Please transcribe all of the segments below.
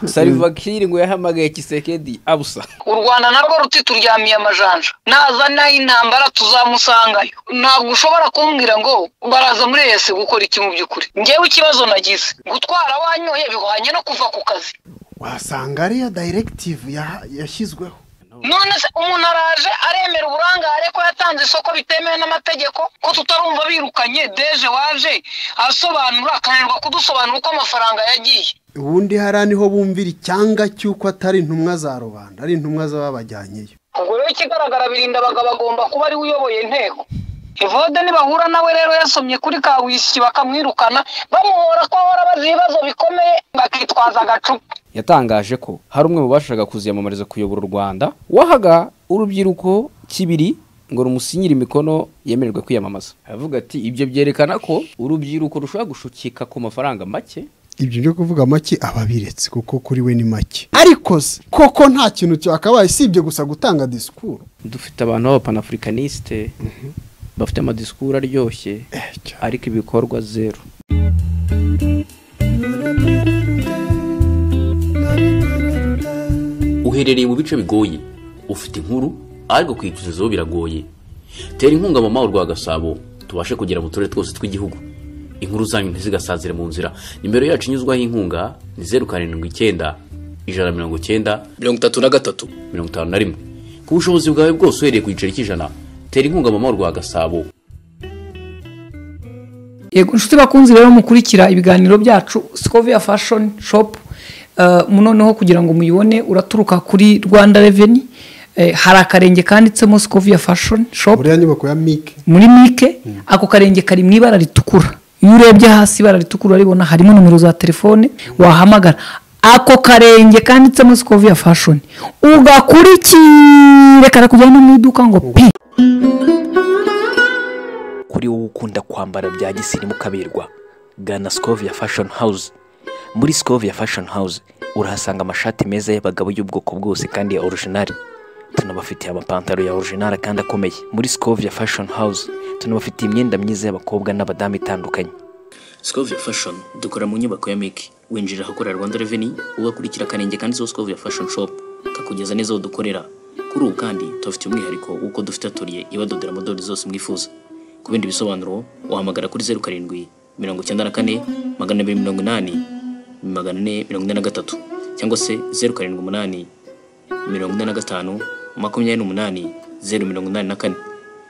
saliva kiri ngo yahamagaye kisekedi abusa u rwanda narwo ruti turyamiye amajanja nazana intambara tuzamusangayo ntabwo ushobora kumbwira ngo baraza muri ese gukora iki mu by'ukuri ngewe ikibazo nagize gutwara wanyoye bihwanye no kuva ku kazi wasanga ariyo dayiregitivu yashyizweho none se umuntu araje aremera uburangare ko yatanze isoko bitemewe n'amategeko ko tutarumva birukanye deje waje asobanura akananirwa kudusobanura uko amafaranga yagiye ubundi hariya niho bumvira icyanga cy'uko atari intumwa za rubanda ari intumwa z'ababajyanyeyo ubwo rero ikigaragara birinda abagabo agomba kuba ariwe uyoboye inteko evode nibahura nawe rero yasomye kuri kawisiki bakamwirukana bamuhora ko ahora abaza ibibazo bikomeye bakitwaza agacupa yatangaje ko hari umwe mu bashakaga kuziyamamariza kuyobora u rwanda wahaga urubyiruko kibiri ngo rumusinyire imikono yemererwe kwiyamamaza aravuga ati ibyo byerekana ko urubyiruko rushobora gushukika ku mafaranga make ibyo byo kuvuga make aba abiretse kuko kuri we ni make ariko se koko nta kintu cyakabaye usibye gusa gutanga disikuru dufite abantu b'abapanaafurikanisite bafite amadisikuru aryoshye ariko ibikorwa zeru uherereye mu bice bigoye ufite inkuru ariko kuyitugezaho biragoye tera inkunga mama rwa gasabo tubashe kugera mu turere twose tw'igihugu inkuru zanyu ntizigasazire mu nzira nimero yacu inyuzwaho inkunga ni zeru karindwi icyenda ijana na mirongo icyenda mirongo itatu na gatatu mirongo itanu na rimwe ku bushobozi bwawe bwose uhereye ku giceri cy'ijana tera inkunga mama rwa gasabo yego inshuti bakunze rero mukurikira ibiganiro byacu sikoviya fashoni shopu noneho kugira ngo muyibone uraturuka kuri rwanda reveni hari akarenge kanditsemo sikoviya fashoni shopu buriya nyubako ya mike muri mike ako karenge kari mu ibara ritukura iyo urebye hasi ibara ritukura uraribona harimo nomero za telefone wahamagara ako karenge kanditsemo sikoviya fashoni ugakurikire karakujyana mu iduka ngo pi kuri wowe ukunda kwambara bya gisirimu kaberwa gana sikovia fashoni hawuze muri sikovia fashoni hawuze urahasanga amashati meza y'abagabo y'ubwoko bwose kandi ya orujinari tunabafitiye amapantaro ya orujinari kandi akomeye muri sikovia fashoni hawuze tunabafitiye imyenda myiza y'abakobwa n'abadamu itandukanye sikoviya fashoni dukora mu nyubako ya meki winjira ahakorera rwanda reveni ugakurikira akarenge kanditseho sikoviya fashoni shopu kakugereza neza aho dukorera kuri ubu kandi tubafitiye umwihariko w'uko dufite atoriye ibadodera amadorari zose mwifuza ku bindi bisobanuro wahamagara kuri zeru karindwi mirongo icyenda na kane magana abiri mirongo inani magana ane mirongo ine na gatatu cyangwa se zeru karindwi umunani mirongo ine na gatanu makumyabiri n'umunani zeru mirongo inani na kane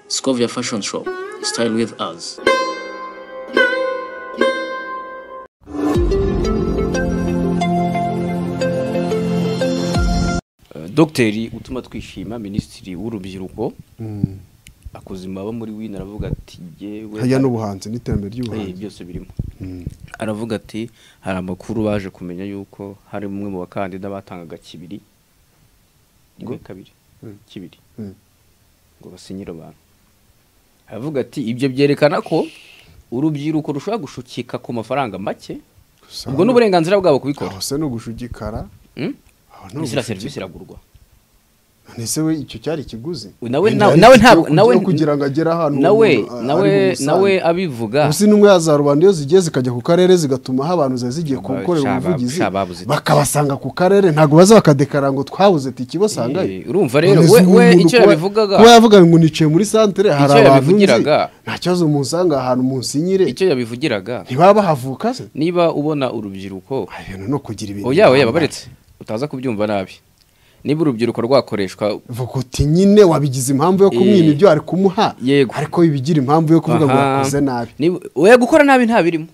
sikoviya fashoni shopu sitayili wivu azi dogiteri utuma twishima minisitiri w'urubyiruko akoze imbaho muri wino aravuga ati yewe hajya n'ubuhanzi n'iterambere Eh, ry'ubuhanzi byose birimo aravuga ati hari amakuru baje kumenya yuko hari umwe mu bakandida batangaga kibiri rimwe kabiri kibiri Mm. ngo basinyire abantu aravuga ati ibyo byerekana ko urubyiruko rushobora gushukika ku mafaranga make Gusa ubwo n'uburenganzira bwabo kubikora aho se ni ugushugikara Mm? aho ni ntiziriya ugushugikara. serivisi iragurwa ese we icyo cyari ikiguzi nawe Wenda nawe nawe hari ntabwo iki cyo nawe kugira- kugira ngo agere ahantu nawe umuntu, ah, nawe ari mu busanzwe. nawe abivuga ubu si n'umwe ya za rubanda iyo zigiye zikajya ku karere zigatuma aho abantu ziba zigiye gukorera Shaba- ubuvugizi shaba babuze iki? bakabasanga ku karere ntabwo baza bakadekara ngo twabuze tiki basangaye Eh, urumva rero None we se we umuntu icyo kuba- yabivugaga kuba yavuga ngo nicaye muri santere Icyo hari abantu nzi yabivugiraga. nta kibazo munsanga ahantu munsinyire icyo yabivugiraga ntibaba bahavuka se niba ubona urubyiruko Ay, ibintu ni ukugira ibintu oya oya bihambaye. babaretse utaza kubyumva nabi niba urubyiruko rwakoreshwa vuga uti nyine wabigize impamvu yo kumwima Eh. ibyo ari kumuha Yego. ariko bibigira impamvu yo kuvuga ngo Aha. wakoze nabi Niba- oya gukora nabi nta birimo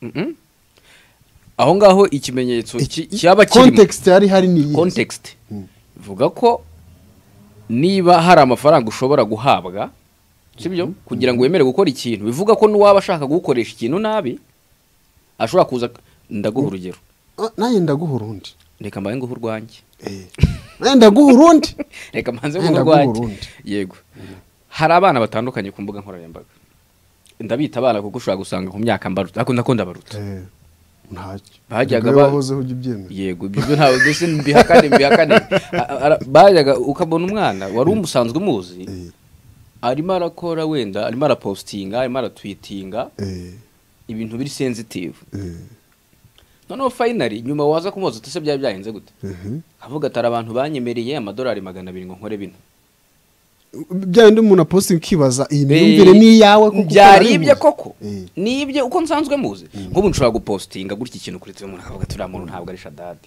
Mhm. aho ngaho ikimenyetso ki- cyaba kirimo context yari hari ni iyi context vuga ko niba hari amafaranga ushobora guhabwa sibyo kugira ngo wemere gukora ikintu bivuga ko n'uwaba ashaka gukoresha ikintu nabi ashobora kuza ndaguha urugero Ah, nanjye ndaguha urundi reka mbaye nguhe urwanjye Eh. nanjye ndaguha urundi reka mbanze Wenda ngo urwanjye bw'Uburundi. yego hari abana batandukanye ku mbuga nkoranyambaga ndabita abana kuko ushobora gusanga ku myaka mbaruta ariko ndakunda baruta Eh, ntacyo Bajyaga Ubwo ba- wahozeho ujya ubyemera yego ibyo byo ntabwo mbese mbihakane mbihakane A- ara- bajyaga ukabona umwana wari umusanzwe umuzi Eh, arimo arakora wenda arimo arapositinga arimo aratwitinga eh, ibintu biri sensitive eh. noneho fayinari nyuma waza kumubaza uti ese byaba byahenze gute avuga atari abantu banyemereye amadolari magana abiri ngo nkore bino bya bindi umuntu aposita ukibaza iyi myumvire ni iyawe kuko ukora byari ibye bibuze. koko Eh. ni ibye uko nsanzwe muzi nk'ubu nshobora gupositinga gutya ikintu kuri umuntu akavuga ati uriya muntu ntabwo ari shadadi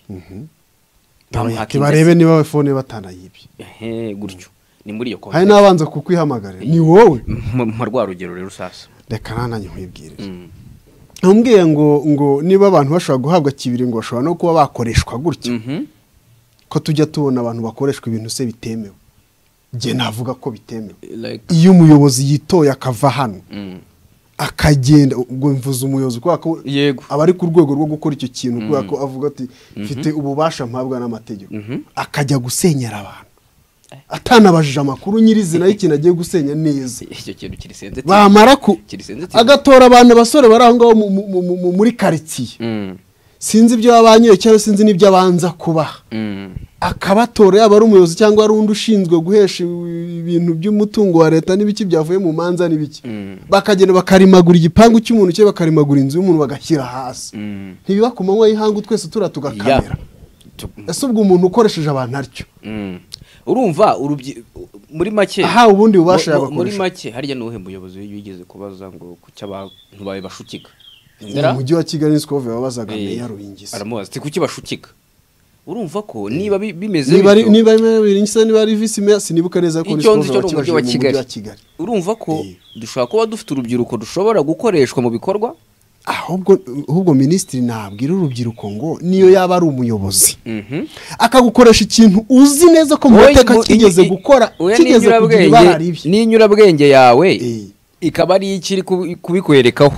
Ati barebe niba we fone batanayibye ehe gutyo ni muri iyo hari konti n'abanza kukwihamagarira ni wowe mpa rwa rugero rero usasa reka nanjye nkwibwirire ntumbwiye ngo ngo niba abantu bashobora guhabwa kibiri ngo bashobora no kuba bakoreshwa gutya Mhm. ko tujya tubona abantu bakoreshwa ibintu se bitemewe njye navuga ko bitemewe Like, iyo umuyobozi yitoye akava hano mm. akagenda ubwo mvuze umuyobozi kubera ko yego aba ari ku rwego rwo gukora icyo kintu kubera ko avuga ati mfite ububasha mpabwa n'amategeko akajya gusenyera abantu atanabajije amakuru nyirizina y'ikintu agiye gusenya neza icyo kintu kiri sensitive. bamara ku Kiri sensitive. agatora abantu abasore bari aho ngaho mu- mu- mu- mu- muri karitsiye Mm, sinzi ibyo yabanyoye cyangwa sinzi n'ibyo abanza kubaha mm. akabatora yaba ari umuyobozi cyangwa ari undi ushinzwe guhesha ibintu by'umutungo wa leta n'ibiki byavuye mu manza n'ibiki bakagenda bakarimagura igipangu cy'umuntu cye bakarimagura inzu y'umuntu bagashyira hasi Mm. ntibiba ku manywa y'ihangu twese tura tugakamera Yeah. Tu- ese ubwo umuntu ukoresheje abantu atyo Mm. urumva urubyi- muri make Aha, ubundi bubasha mu- mu- muri yabakoresha. make harya n'uwuhe muyobozi wigeze kubaza ngo kuki abantu bawe bashutika mu mujyi wa kigali nisikovu yababazaga Eh, meya ruhingisi aramubaza ati kuki bashutika urumva ko niba bi- bimeze niba ari bityo- niba ari biringisa niba ari visi meya sinibuka neza ko icyo nzi cyo nisikovu ni umujyi wa mujyi wa kigali kigali urumva ko Eh. dushobora kuba dufite urubyiruko dushobora gukoreshwa mu bikorwa ahubwo ahubwo minisitiri nabwira urubyiruko ngo niyo yaba ari umuyobozi Mhm. akagukoresha ikintu uzi neza ko mu Wowe- mateka wowe- kigeze i- i- gukora oya kigeze kugira n'inyurabwenge- ibara ribi n'inyurabwenge yawe Eh. ikaba ari ikiri kubikwerekaho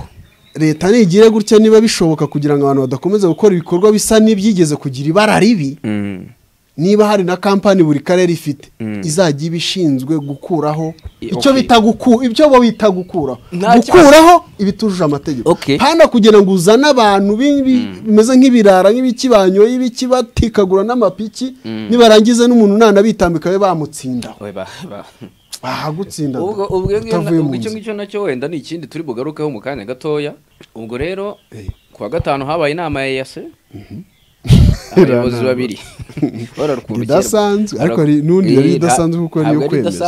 leta ntigire gutya niba bishoboka kugira ngo abantu badakomeza gukora ibikorwa bisa n'ibyigeze kugira ibara ribi Mm. niba hari na kampani buri karere ifite izajya iba ishinzwe gukuraho I- icyo okay. bita guku- ibyo bo bita gukuraho Nta kibazo. gukuraho ibitujuje amategeko Okay. hano kugira ngo uzane abantu bi- bi- bimeze nk'ibirara nk'ibiki banyoye ibiki batikagura n'amapiki nibarangiza n'umuntu nanabitambika babe bamutsinda Oya, ba- ba- bahagutsinda ubwo ubwo ngibyo na- utavuye mu ubwo icyo nzu ngicyo nacyo wenda ni ikindi turi bugarukeho mu kanya gatoya ubwo rero Eh. ku wa gatanu habaye inama ya yase abayobozi babiri bararukundukira Idasanzwe, ariko hari n'undi yari idasanzwe kuko yari iyo kwemeza.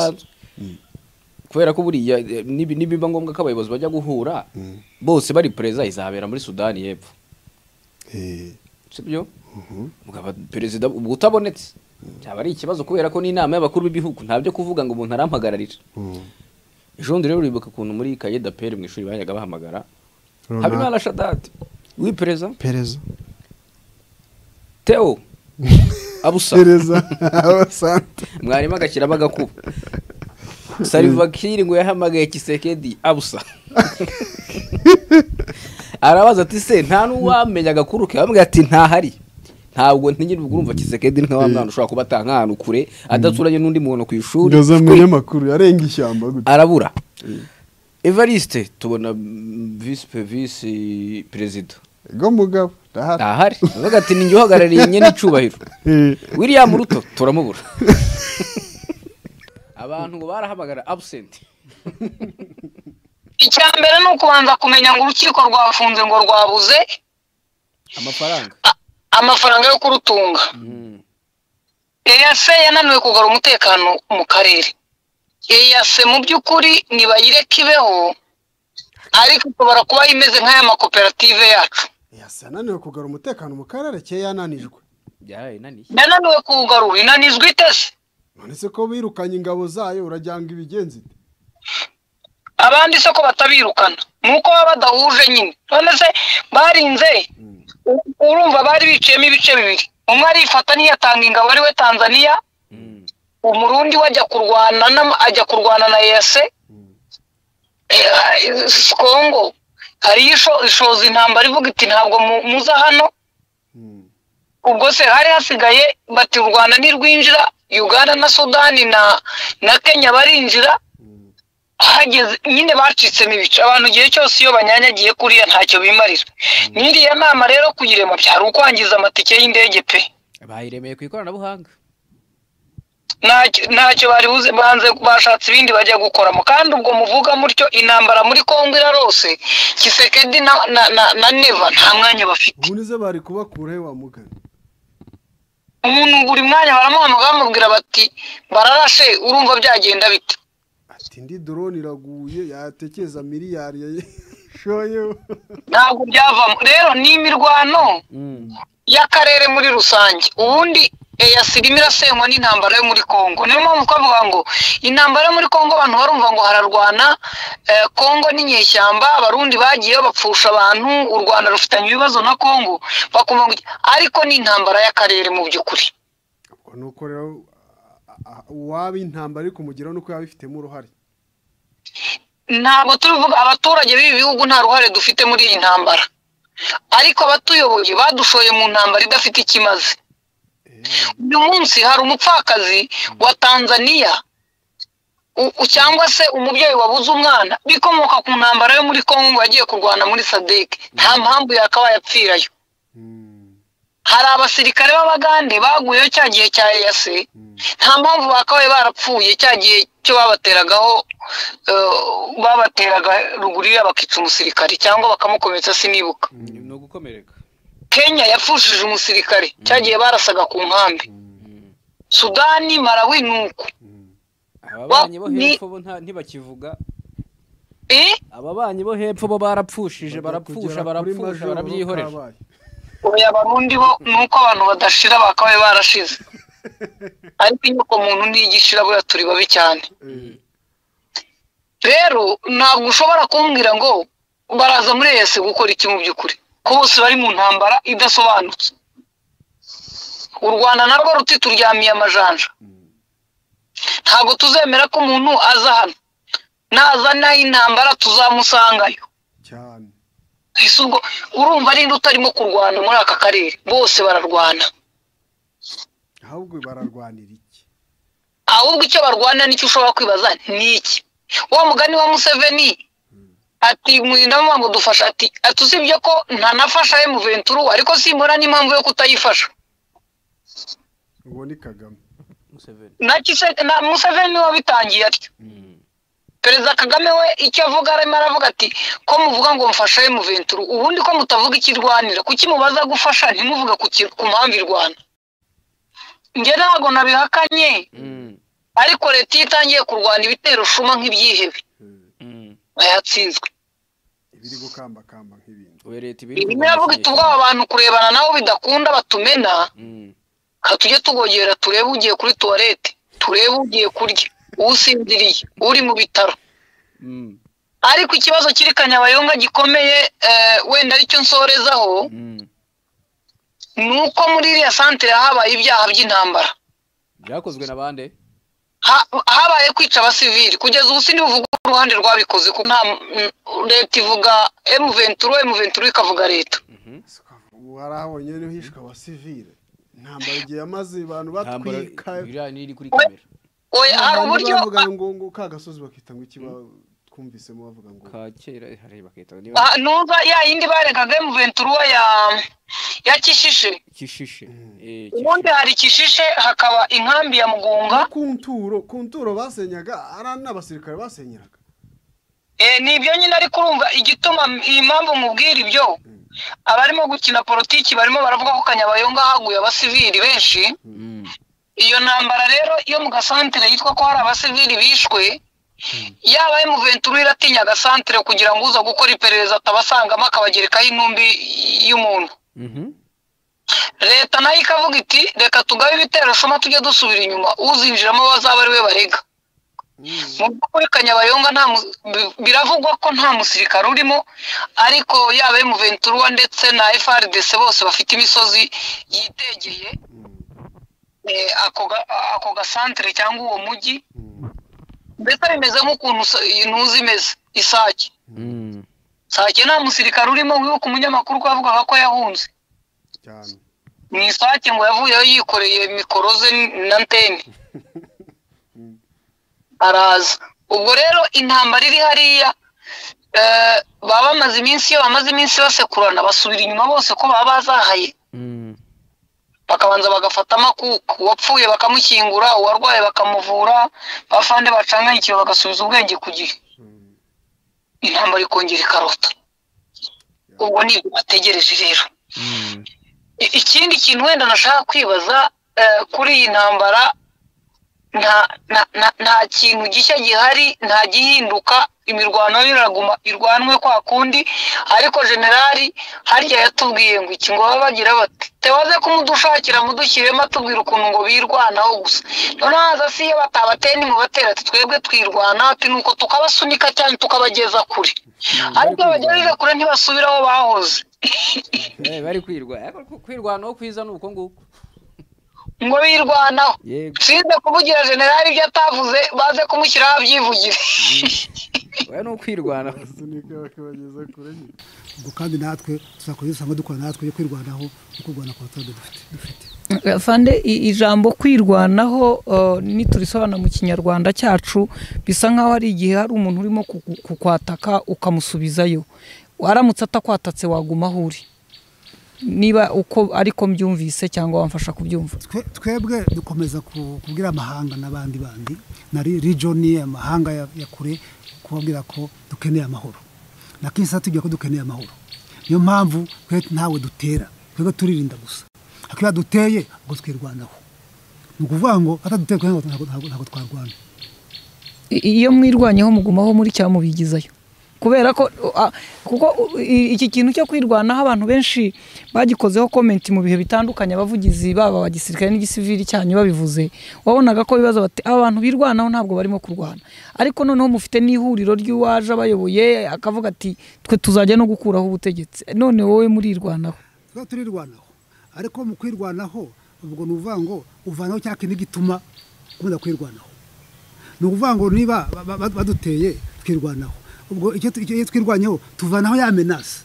kubera ko buriya eh, nibi- nibiba ngombwa ko abayobozi bajya guhura bose bari perezida izabera muri sudani y'epfo Eh, sibyo mugaba perezida ubwo utabonetse byaba ari ikibazo kubera ko n'inama y'abakuru b'ibihugu ntabyo kuvuga ngo umuntu arampagararira mm. ejo bundi rero uribuka ukuntu muri kayeda peri mu ishuri bajyaga bahamagara Runaka. habimana shadadi wipereza pereza teo abusa pereza abasante mwarimu agashyiramo agakuba salivakiri ngo yahamagaye kisekedi abusa arabaza ati se nta n'uwamenya agakuru ke bamubwira ati ntahari ntabwo ntigire ubwo urumva kisekedi nka wa mwana ushobora kuba atanga ahantu kure adaturanye n'undi muntu ku ishuri ngaza mu Shwi. binyamakuru yarenga ishyamba gutya arabura evariste tubona mm, visi pe- visi perezida ngo mugabo ndahari ntahari avuga ati ninjye uhagarariye nyine icyubahiro Eh. william ruto turamubura abantu ngo barahamagara absent icya mbere ni ukubanza kumenya ngo urukiko rwafunze ngo rwabuze amafaranga amafaranga yo kurutunga eyase yananiwe kugarura umutekano mu karere eyase mu by'ukuri nibayireke ibeho ariko ishobora kuba imeze nk'aya makoperative yacu yasa yananiwe kugarura umutekano mu karere ke yananijwe byarayinaniye yananiwe kuwugarura inanizwa itese none se ko birukanye ingabo zayo urajyanga ibigenzi ite? abandi se ko batabirukana ni uko baba badahuje nyine none se barinze u- urumva bari biciyemo ibice bibiri umwe arifata niyatanga ingabo ari we tanzaniya umurundi we ajya kurwana n'ama- ajya kurwana na yese Eh, kongo hariyo isho- ishoza intambara ivuga iti ntabwo mu- muza hano ubwo se hari hasigaye bati u rwanda ntirwinjira uganda na sudani na na kenya barinjira hageze nyine bacitsemo ibice abantu igihe cyose iyo banyanyagiye kuriya ntacyo bimarira n'iriya nama rero kuyirema byari ukwangiza amatike y'indege pe bayiremeye ku ikoranabuhanga Ntacyo- ntacyo bari buze banze bashatse ibindi bajya gukoramo kandi ubwo muvuga mutyo intambara muri kongo irarose kisekedi na na na, na neva nta mwanya bafite ubundi se bari kubakura he wa mugani umuntu buri mwanya baramuhamagara bamubwira bati bararashe urumva byagenda bite ati indi dorone iraguye yatekereza miliyari yayishoyeho ntabwo byavamo rero ni imirwano y'akarere muri rusange ubundi eyasiri irimo irasenywa n'intambara yo muri congo niyo mpamvu twavuga ngo intambara yo muri congo abantu barumva ngo hararwana eh, congo n'inyeshyamba abarundi bagiyeyo bapfusha abantu u rwanda rufitanye ibibazo na congo bakumva ngo iki- ariko ni intambara y'akarere mu by'ukuri ubwo ni uko rero a- a- uwaba intambara ari kumugeraho nuko yaba abifitemo uruhare ntabwo tuvuga abaturage b'ibi bihugu nta ruhare dufite muri iyi ntambara ariko abatuyoboye badushoye mu ntambara idafite icyo imaze uyu munsi hari umupfakazi wa tanzaniya u- u- cyangwa se umubyeyi wabuze umwana bikomoka ku ntambara yo muri congo ngo yagiye kurwana muri sadek nta mpamvu yakabaye apfirayo hari abasirikare b'abagande baguyeho cya gihe cya eyase nta mpamvu bakabaye barapfuye cya gihe cyo babateragaho eh, babateraga rugurira bakica umusirikare cyangwa bakamukomeretsa sinibuka ni ugukomereka kenya yapfushije umusirikare cya gihe barasaga ku nkambi sudani marawi ni uko ababanyi bo Ni- hepfo bo nta- ntibakivuga Eh? ababanyi bo hepfo bo barapfushije Bajya barapfusha kugera kuri barapfusha majoro barabyihorera kabaye. oya abarundi bo ni uko abantu badashira bakabaye barashize ariko inyoko muntu ntigishira buriya turi babi cyane Eh, rero ntabwo ushobora kumbwira ngo baraza muri ese gukora iki mu by'ukuri ko bose bari mu ntambara idasobanutse u rwanda narwo ruti turyamiye amajanja ntabwo tuzemera ko umuntu aza hano nazana intambara tuzamusangayo cyane ese ubwo urumva ninde utarimo kurwana muri aka karere bose bararwana ahubwo bararwanira iki ahubwo icyo barwana nicyo ushobora kwibaza ni iki wa mugani wa museveni ati mwirindamo ngo dufasha ati ati usibye ko ntanafasha emuventuru ariko simbona n'impamvu yo kutayifasha ubwo ni kagame na Kise- na museveni we wabitangiye atyo perezida kagame we icyo avuga arimo aravuga ati ko muvuga ngo mfashe emuventuru ubundi ko mutavuga icyo irwanira kuki mubaza gufasha ntimuvuge ku ki- ku mpamvu irwana njye ntabwo nabihakanye ariko leta iyo itangiye kurwana ibitero shuma nk'ibyihebe yatsinzwe ibiri gukambakamba nk'ibindi ubu leta ibiri irimo iravuga iti ubwo aba bantu kurebana nabo bidakunda batumena ka tujye tugogera turebe ugiye kuri tuwarete turebe ugiye kurya usinziriye uri mu bitaro ariko ikibazo kiri kanyabayonga gikomeye eh, wenda aricyo nsorezaho ni uko muri iriya santere habaye ibyaha by'intambara byakozwe na bande Ha- habaye kwica abasivili kugeza ubu sindibuvuga uruhande rwabikoze kuko nta mm, leta ivuga emuventuru emuventuru ikavuga leta ubu harahabonye n'uhishwa wa sivile intambara igihe yamaze abantu ntambara batwika biriya niri kuri kamera oya hari abantu uburyo bavuga ngo ngo ka gasozi bakita ngo iki ba- twumvisemo bavuga ngo ka kera hareba bakita niba Ah, nuza ya yindi baregaga emuventuru ya ya kishishe kishishe Eh, ubundi hari kishishe hakaba inkambi ya mugunga ku nturo ku nturo basenyaga ari n'abasirikare basenyeraga Eh, ni ibyo nyine ariko urumva igituma iyi mpamvu mubwira ibyo abarimo gukina politiki barimo baravuga ko kanyabayonga haguye abasivili benshi iyo ntambara rero yo mu gasantere yitwa ko hari abasivili bishwe yaba emuventuru iratinya agasantere kugira ngo uza gukora iperereza atabasangamo akabagerekaho intumbi y'umuntu Mhm. leta nayo ikavuga iti reka tugabe ibitero shuma tujye dusubira inyuma uzinjiramo bazaba ari we barega mu by'ukuri kanyabayonga nta mu- bi- biravugwa ko nta musirikare urimo ariko yaba emuventuruwa ndetse na frdc bose bafite imisozi yitegeye eh, ako ga- ako gasantere cyangwa uwo mujyi mbese bimeze nk'ukuntu sa- intuzi imeze isake Mm. sake nta musirikare urimo wibuka umunyamakuru ko yavugaga ko yahunze cyane mu isake ngo yavuyeho yikoreye mikoro ze na antene araza ubwo rero intambara iri hariya eh, baba bamaze iminsi iyo bamaze iminsi basekurana basubira inyuma bose ko baba bazahaye Mm. bakabanza bagafata amakuka uwapfuye bakamushyingura uwarwaye bakamuvura bafande bacanganyikiwe bagasubiza ubwenge ku gihe intambara ikongera ikarota ubwo ni ibyo bategereje rero I- ikindi kintu wenda nashaka kwibaza eh, kuri iyi ntambara nta nta- nta- nta kintu gishya gihari nta gihinduka imirwano yo iraguma irwanwe kwa kundi ariko generali harya yatubwiye ngo iki ngo baba bagira bati tebaze kumudushakira mudushyiremo atubwira ukuntu ngo birwanaho gusa noneho haza si iyo batabateye nimubatera ati twebwe twirwana ati nuko tukabasunika cyane tukabageza kure ariko iyo bagejeje kure ntibasubire aho bahoze Eh, bari kwirwa ariko ku- kwirwanaho kwiza ni uko nguko ngo birwanaho yego sinze kuvugira generali ibyo atavuze baze kumushyiraho abyivugire oya ni ukwirwanaho ngo kandi natwe tuzakora ibyo usanga dukora natwe yo kwirwanaho no kurwana ku baturage dufite dufite fande i- ijambo kwirwanaho eh, niturisobanura mu kinyarwanda cyacu bisa nk'aho hari igihe hari umuntu urimo kuku- kukwataka ukamusubizayo waramutse atakwatatse waguma aho uri niba uko ariko mbyumvise cyangwa wamfasha kubyumva Twe- twebwe dukomeza ku- kubwira amahanga n'abandi bandi na ri- regioni amahanga ya- ya kure kubabwira ko dukeneye amahoro na kisa tubwira ko dukeneye amahoro niyo mpamvu twe ntawe dutera twebwe turirinda gusa ariko iyo duteye ngo twirwanaho ni ukuvuga ngo ataduteye kugira ngo ntabwo ntabwo twarwana I- iyo mwirwanyeho mugumaho muri cyamubigizayo kubera ko uh, kuko uh, i- iki kintu cyo kwirwanaho abantu benshi bagikozeho komenti mu bihe bitandukanye abavugizi baba aba gisirikare n'igisivili cyanyu babivuze wabonaga ko bibaza bati aba bantu birwanaho ntabwo barimo kurwana ariko noneho mufite n'ihuriro ry'uwaje abayoboye akavuga ati twe tuzajya no gukuraho ubutegetsi none wowe murirwanaho tuba turirwanaho ariko mu kwirwanaho ubwo ni ukuvuga ngo uvanaho cya kintu gituma ukunda kwirwanaho ni ukuvuga ngo niba ba- ba- ba- baduteye twirwanaho ubwo icyo tu- icyo- iyo twirwanyeho tuvanaho ya menasi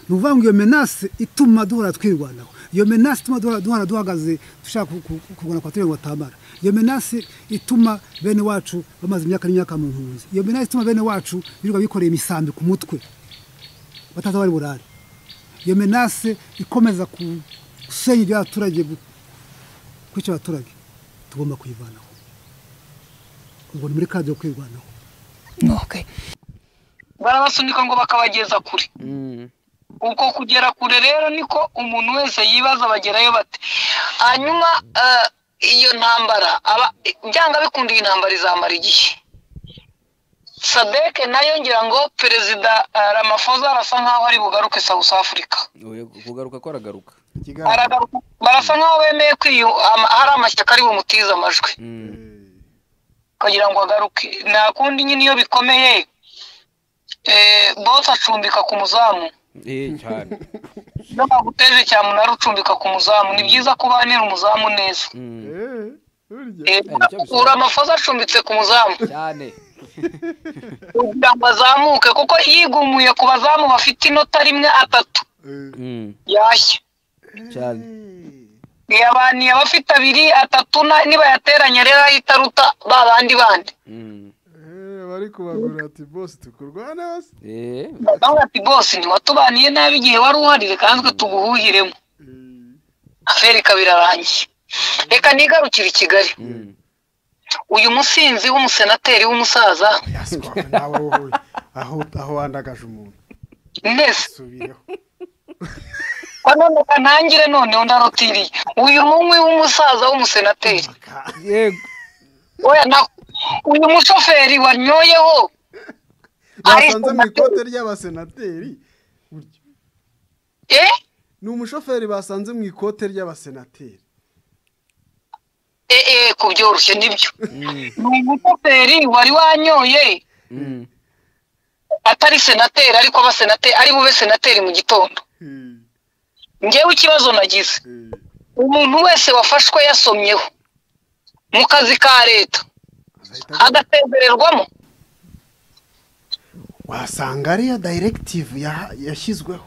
ni ukuvuga ngo iyo menasi ituma duhora twirwanaho iyo menasi ituma duhora- duhora duhagaze dushaka ku- ku- kurwana ku baturage ngo batamara iyo menasi ituma bene wacu bamaze imyaka n'imyaka mu mpunzi iyo menasi ituma bene wacu birirwa bikoreye imisambi ku mutwe bataza bari burare iyo menase ikomeza ku- gusenya iby'abaturage kwica abaturage tugomba kuyivanaho ubwo ni muri kadi yo kwirwanaho Okay. barabasunika ngo bakabageza kure uko kugera kure rero niko umuntu wese yibaza bagerayo bate hanyuma eh, iyo ntambara aba byanga bikunda iyi ntambara izamara igihe sadeke nayo ngira ngo perezida eh, ramaphosa arasa nk'aho ari bugaruke south africa Oya, kugaruka ko aragaruka Aragaruka- barasa nk'aho bemeye kwiyu ama- hari amashyaka ari bumutize amajwi kugira ngo agaruke nta kundi nyine iyo bikomeye eh, bose acumbika ku muzamu eh cyane iyo baguteje cyane umunara ucumbika ku muzamu ni byiza ko ubanira umuzamu neza Mm, Eh, nicyo bisaba. uri amafoza acumbitse ku muzamu cyane kugira ngo azamuke kuko yigumuye ku bazamu bafite inota rimwe atatu Mm, yashya cyane yabaniye abafite abiri atatu na- nibayateranya rero ahita aruta ba bandi bandi Mm, bari kubagura ati bose tukurwana hasi eh nawe ati bose ntiwatubaniye nabi igihe wari uhari reka natwe tuguhuhiremo aferi ikaba irarangiye reka nigarukire i kigali mm, uyu musinzi w'umusenateri w'umusaza yaswaga nawe wowe aho aho wandagaje umuntu neza subireho ko none ntangire noneho ndarotiriye uyu munywi w'umusaza w'umusenateri yego oya na uyu mushoferi wanyoyeho basanze mu ikote ry'abasenateri burya eh ni umushoferi basanze mu ikote ry'abasenateri eh eh kubyoroshye nibyo ni umushoferi wari wanyoye Mm, atari senateri ariko abasenateri ari bube senateri mu gitondo Hmm, ngewe ikibazo nagize eh, umuntu wese wafashwe yasomyeho mu kazi ka leta azahita agwa. agasezererwamo wasanga ariyo dayiregitive yaha- yashyizweho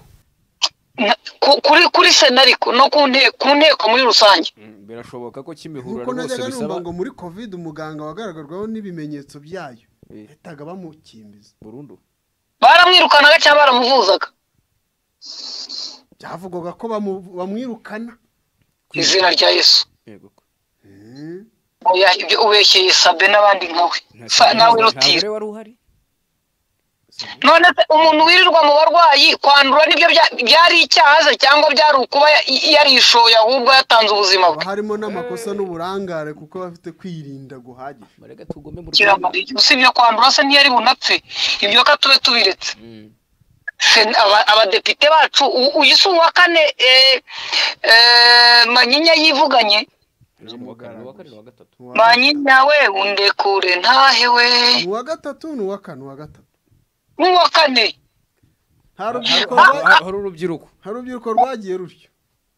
Na- ku- kuri kuri sena ariko no ku nte- ku nteko muri rusange mm, birashoboka ko kimihurura nk'uko rwose najyaga numva bisaba ngo muri kovide umuganga wagaragarwaho n'ibimenyetso byayo Eh. yahitaga bamukimbiza burundu baramwirukanaga cyangwa baramuvuzaga byavugwaga ko bamu- bamwirukana ku izina rya yesu yego oya ibyo ubeshyeye sabe n'abandi nkawe Sa- nawe rutira wari uhari none se umuntu wirirwa mu barwayi kwandura nibyo bya- byari icyaha se cyangwa byari ukuba ya- yarishoye ahubwo yatanze ubuzima bwe haba harimo n'amakosa n'uburangare kuko aba afite kwirinda guhagije barega tugome mu rwanda kiramariye usibye kwandura se ntiyari bunapfe ibyo ka tube tubiretse Mm. Se- aba- abadepite bacu u- uyu si uwa kane eh, eh, manyinya yivuganye Ntabwo uwa kane, uwa kane ni uwa gatatu Ni uwa manyinya we undekure ntahe we gatatu. Ni uwa gatatu ni uwa kane uwa gatatu n'uwa kane nta rubyiruko Hari- rwa- hari urubyiruko nta rubyiruko rwagiye rutyo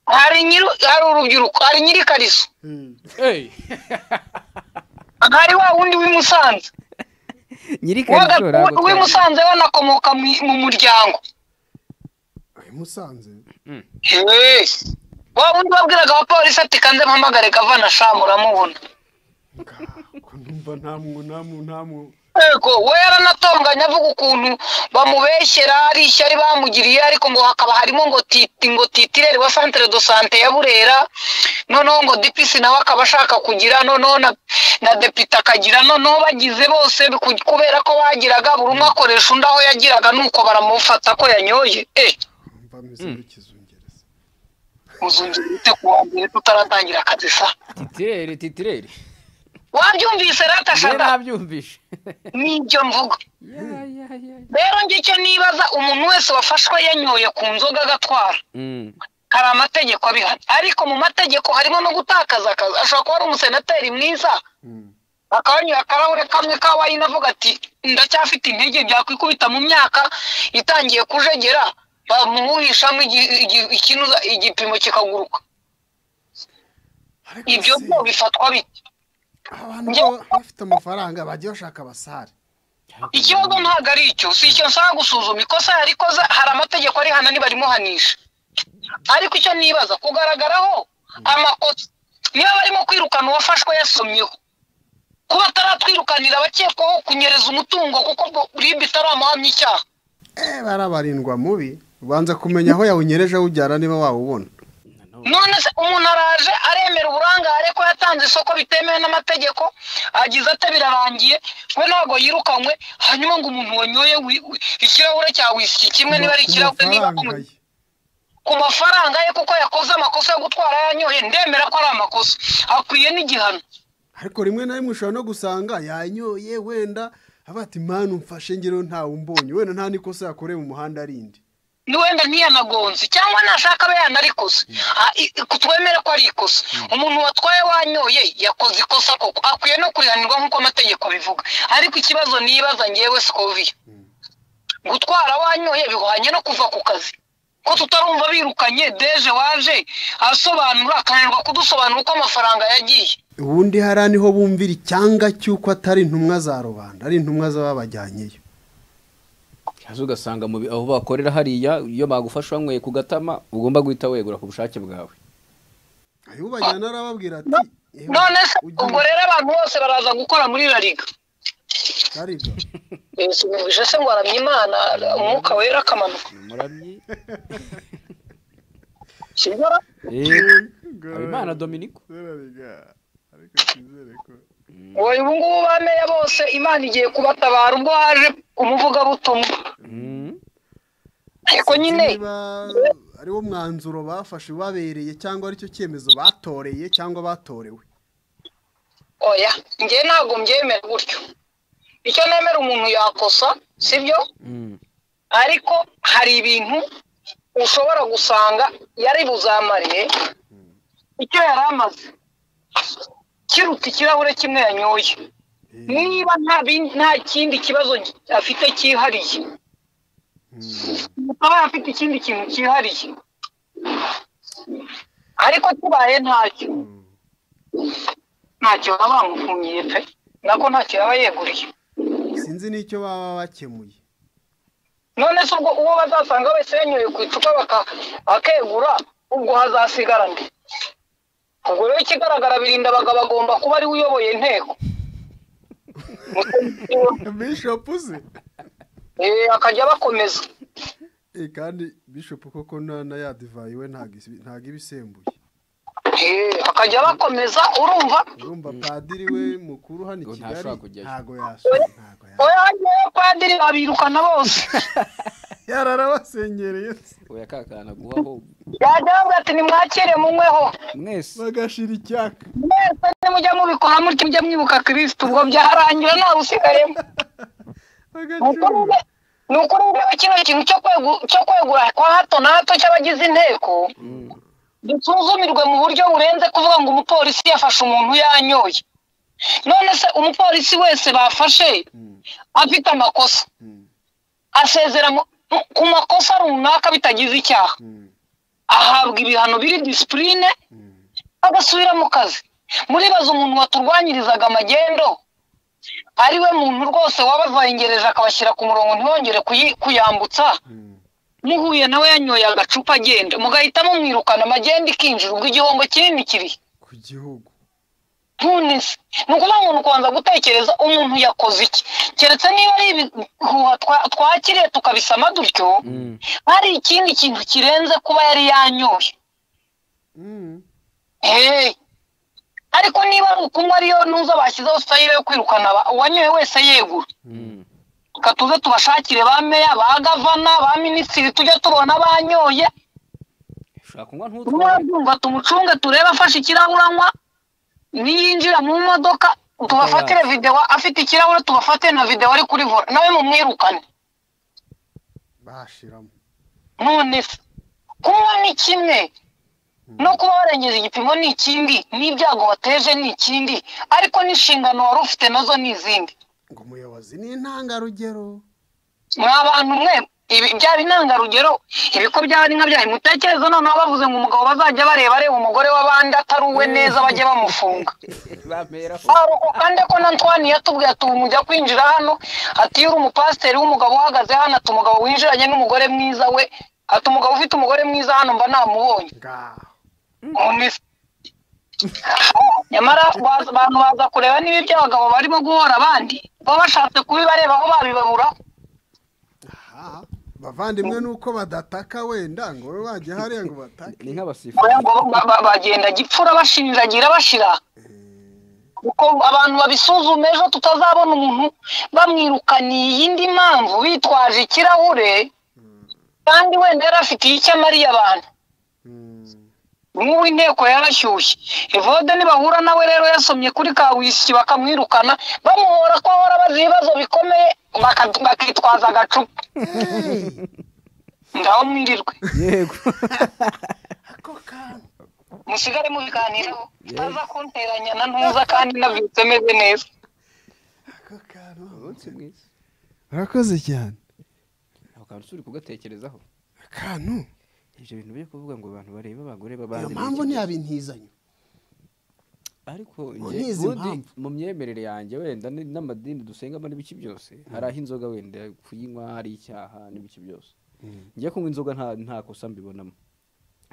hari nyiri hari urubyiruko hari nyiri kariso Hey! hari wa wundi w'i Musanze nyiri Wa kariso ga- ntabwo w'i twari- Musanze we anakomoka mu- mu muryango Ay, musanze Hey! wa wundi wabwiraga abapolisi ati kanze mpamagare gavana shamu uramubona ko numva nta mwu nta mwu nta mwu yego we yaranatonganye avuga ukuntu bamubeshyera ari ishyari bamugiriye ariko ngo hakaba harimo ngo titi ngo titirere wa centre de sante ya burera noneho ngo dipisi nawe akaba ashaka kugira noneho na, na depite akagira noneho bagize bose ku- kubera ko bagiraga buri umwe akoresha undi aho yagiraga nuko baramufata ko yanyoye eh mva meze n'ikizungereza uzongera ute ku wa mbere tutaratangira akazi sa titirere titirere wabyumvise njyewe ratashada nabyumvishe nibyo mvuga rero njye icyo nibaza umuntu wese wafashwe yanyoye ku nzoga agatwara Mm. hari amategeko abihana ariko mu mategeko harimo no gutakaza akazi ashobora kuba ari umusenateri mwiza akaba yanyoye akarahure kamwe ka wayini avuga ati ndacyafite intege byakwikubita mu myaka itangiye kujegera bamuhishamo igi- igi- ikinuza- igipimo kikaguruka ariko ibyo se, byo bifatwa bite abantu baba bafite amafaranga bagiye bashaka abasare ikibazo ntabwo ari icyo si icyo nsaba gusuzuma ikosa yarikoze hari amategeko arihana ntibarimuhanisha ariko icyo nibaza kugaragaraho amakosa niba barimo kwirukana uwafashwe yasomyeho kuba ataratwirukanira abakekwaho kunyereza umutungo kuko ubwo ribu itaramuhamya icyaha eh barabarindwa mubi ubanza kumenya aho yawunyereje awujyana niba wawubona none se umuntu araje aremera uburangare ko yatanze isoko bitemewe n'amategeko agize ate birarangiye we ntabwo yirukanywe hanyuma ngo umuntu wanyoye wi- wi- ikirahure cya wisiki kimwe niba ari Ku ikirahure niba ku mafaranga ye. ku mafaranga ye kuko yakoze amakosa yo gutwara yanyoye ndemera ko ari amakosa akwiye n'igihano ariko rimwe na rimwe ushobora no gusanga yanyoye wenda aba ati manu mfashe ngero ntawe umbonye wenda nta n'ikosa yakoreye mu muhanda arindi ni wenda ntiyanagonze cyangwa nashaka abe yanarikoze Ah, i- i- twemere ko ari ikosa umuntu watwaye wanyoye yakoze ikosa koko akwiye no kurihanirwa nk'uko amategeko abivuga ariko ikibazo nibaza ngewe sikoviya gutwara wanyoye bihwanye no kuva ku kazi ko tutarumva birukanye deje waje asobanura akananirwa kudusobanura uko amafaranga yagiye ubundi hariya niho bumvira icyanga cy'uko atari intumwa za rubanda ari intumwa z'ababajyanyeyo hasi ugasanga mu bi- aho bakorera hariya iyo bagufashe wanyweye ku gatama ugomba guhita wegura ku bushake bwawe ayo ubajyana arababwira ati "Ewe, none se ujye ubwo rero abantu bose baraza gukora muri la liga ukariga." yasubije se ngo aramya imana umwuka wera akamanuka muramyi sibyo habimana dominiko wowe ubu ngubu bameya bose imana igiye kubatabara ubwo haje umuvugabutumwa Mm. ariko nyine niba ariwo mwanzuro bafashe ubabereye cyangwa aricyo cyemezo batoreye cyangwa batorewe oya njyewe ntabwo mbyemera gutyo icyo nemera umuntu yakosa sibyo Mm. ariko hari ibintu ushobora gusanga yari buzamariye icyo yari amaze kiruta ikirahure kimwe yanyoye niba nta bin- nta kindi kibazo afite cyihariye aba afite ikindi kintu cyihariye ariko kibaye ntacyo ntacyo baba bamufungiye pe nako ntacyo yaba yeguriye sinzi n'icyo baba bakemuye none se ubwo uwo bazasanga wese yanyoye ku icupa baka- akegura ubwo hazasigara nde ubwo rero ikigaragara birinda abagabo bagomba kuba ariwe uyoboye inteko bishop uze Eh, akajya bakomeza Eh, kandi bishop koko na na yadivayi we ntago isi- ntago iba isembuye Eh, bakajya bakomeza urumva urumva padiri we mukuru hano i Ngo kigali ntashobora kujyayo. ntago yasoma ntago yasoma oya ngewe padiri babirukana bose yararabasengereye oya kakana guhaho yajya bavuga ati nimwakire munyweho mwese bagashira icyaka mwese nimujya mubikora mutya mujya mwibuka kirisiti ubwo byarangira nta busigayemo Ni ukuri bagacura nde- ni ukuri ndeba kino kintu cyo kwegu- cyo kwegura kwa hato na hato cy'abagize inteko dusuzumirwe mu buryo burenze kuvuga ngo umupolisi yafashe umuntu yanyoye none se umupolisi wese bafashe afite amakosa asezera mu- mu- ku makosa runaka bitagize icyaha ahabwa ibihano biri disipurine agasubira mu kazi muribaza umuntu waturwanyirizaga amagendo ari we muntu rwose wabavangereje akabashyira ku murongo ntibongere kuyi- kuyambutsa muhuye nawe yanyoye agacupa agenda mugahita mumwirukana amagenda ikinjira ubwo igihombo kinini kiri ku gihugu none se ni ukuvuga ngo ni ukubanza gutekereza umuntu yakoze iki keretse niba ari ibihuha twa- twakiriye tukabisama dutyo hari ikindi kintu kirenze kuba yari yanyoye Hey. ariko niba ari ukunywa ariyo ntuza bashyizeho sayire yo kwirukana aba- uwanyoye wese yegura reka tuze tubashakire ba meya ba gavana ba minisitiri tujye tubona banyoye ushobora kunywa ntutware mwabyumva tumucunge turebe afashe ikirahure anywa niyinjira mu modoka tubafatire videwo afite ikirahure tubafate na videwo ari kuri vora nawe mumwirukane bashiramo none se kunywa ni kimwe no kuba warengeje igipimo ni ikindi n'ibyago wateje ni ikindi ariko n'inshingano wari ufite nazo ni izindi ngo umuyobozi ni intangarugero mwa bantu mwe ibi byaba intangarugero ibiko byaba ari nka byayo mutekereze noneho bavuze ngo umugabo bazajya bareba areba umugore w'abandi atari uwe neza bajye bamufunga bameraho aruko kandi ko na ntwani yatubwiye ati ubu mujya kwinjira hano ati iyo uri umupasiteri w'umugabo uhagaze hano ati umugabo winjiranye n'umugore mwiza we ati umugabo ufite umugore mwiza hano mba namubonye ngaho None se- nyamara baza- abantu baza kureba niba ibyo abagabo barimo guhora abandi baba bashatse kubibareba aho babibabura aha bavandimwe nuko badataka wenda ngo we wajya hariya ngo batake ni nk'abasifuzi Oya, ngo ba- ba- bagenda gipfura bashiriragira bashira kuko abantu babisuzuma ejo tutazabona umuntu bamwirukaniye iyindi mpamvu bitwaje ikirahure kandi wenda yari afitiye icyo amariye abantu nk'ubu inteko yarashyushye evode nibahura nawe rero yasomye kuri kawisiki bakamwirukana bamuhora ko ahora abaza ibibazo bikomeye baka- bakitwaza agacupa ngaho mwirirwe yego musigare mubiganiraho utaza kunteranya na ntuza kandi nabyutse meze neza ako kantu umunsi mwiza urakoze cyane ako kantu turi kugatekerezaho akantu ibyo bintu byo kuvuga ngo abantu barebe abagore iyo babandi mpamvu n'iki- ntiyabintizanye ariko Ngo njye- ntizi ubundi impamvu. mu myemerere yanjye wenda ni- n'amadini dusengamo n'ibiki byose hari aho inzoga wenda kuyinywa hari icyaha n'ibiki byose njye kunywa inzoga nta- nta kosa mbibonamo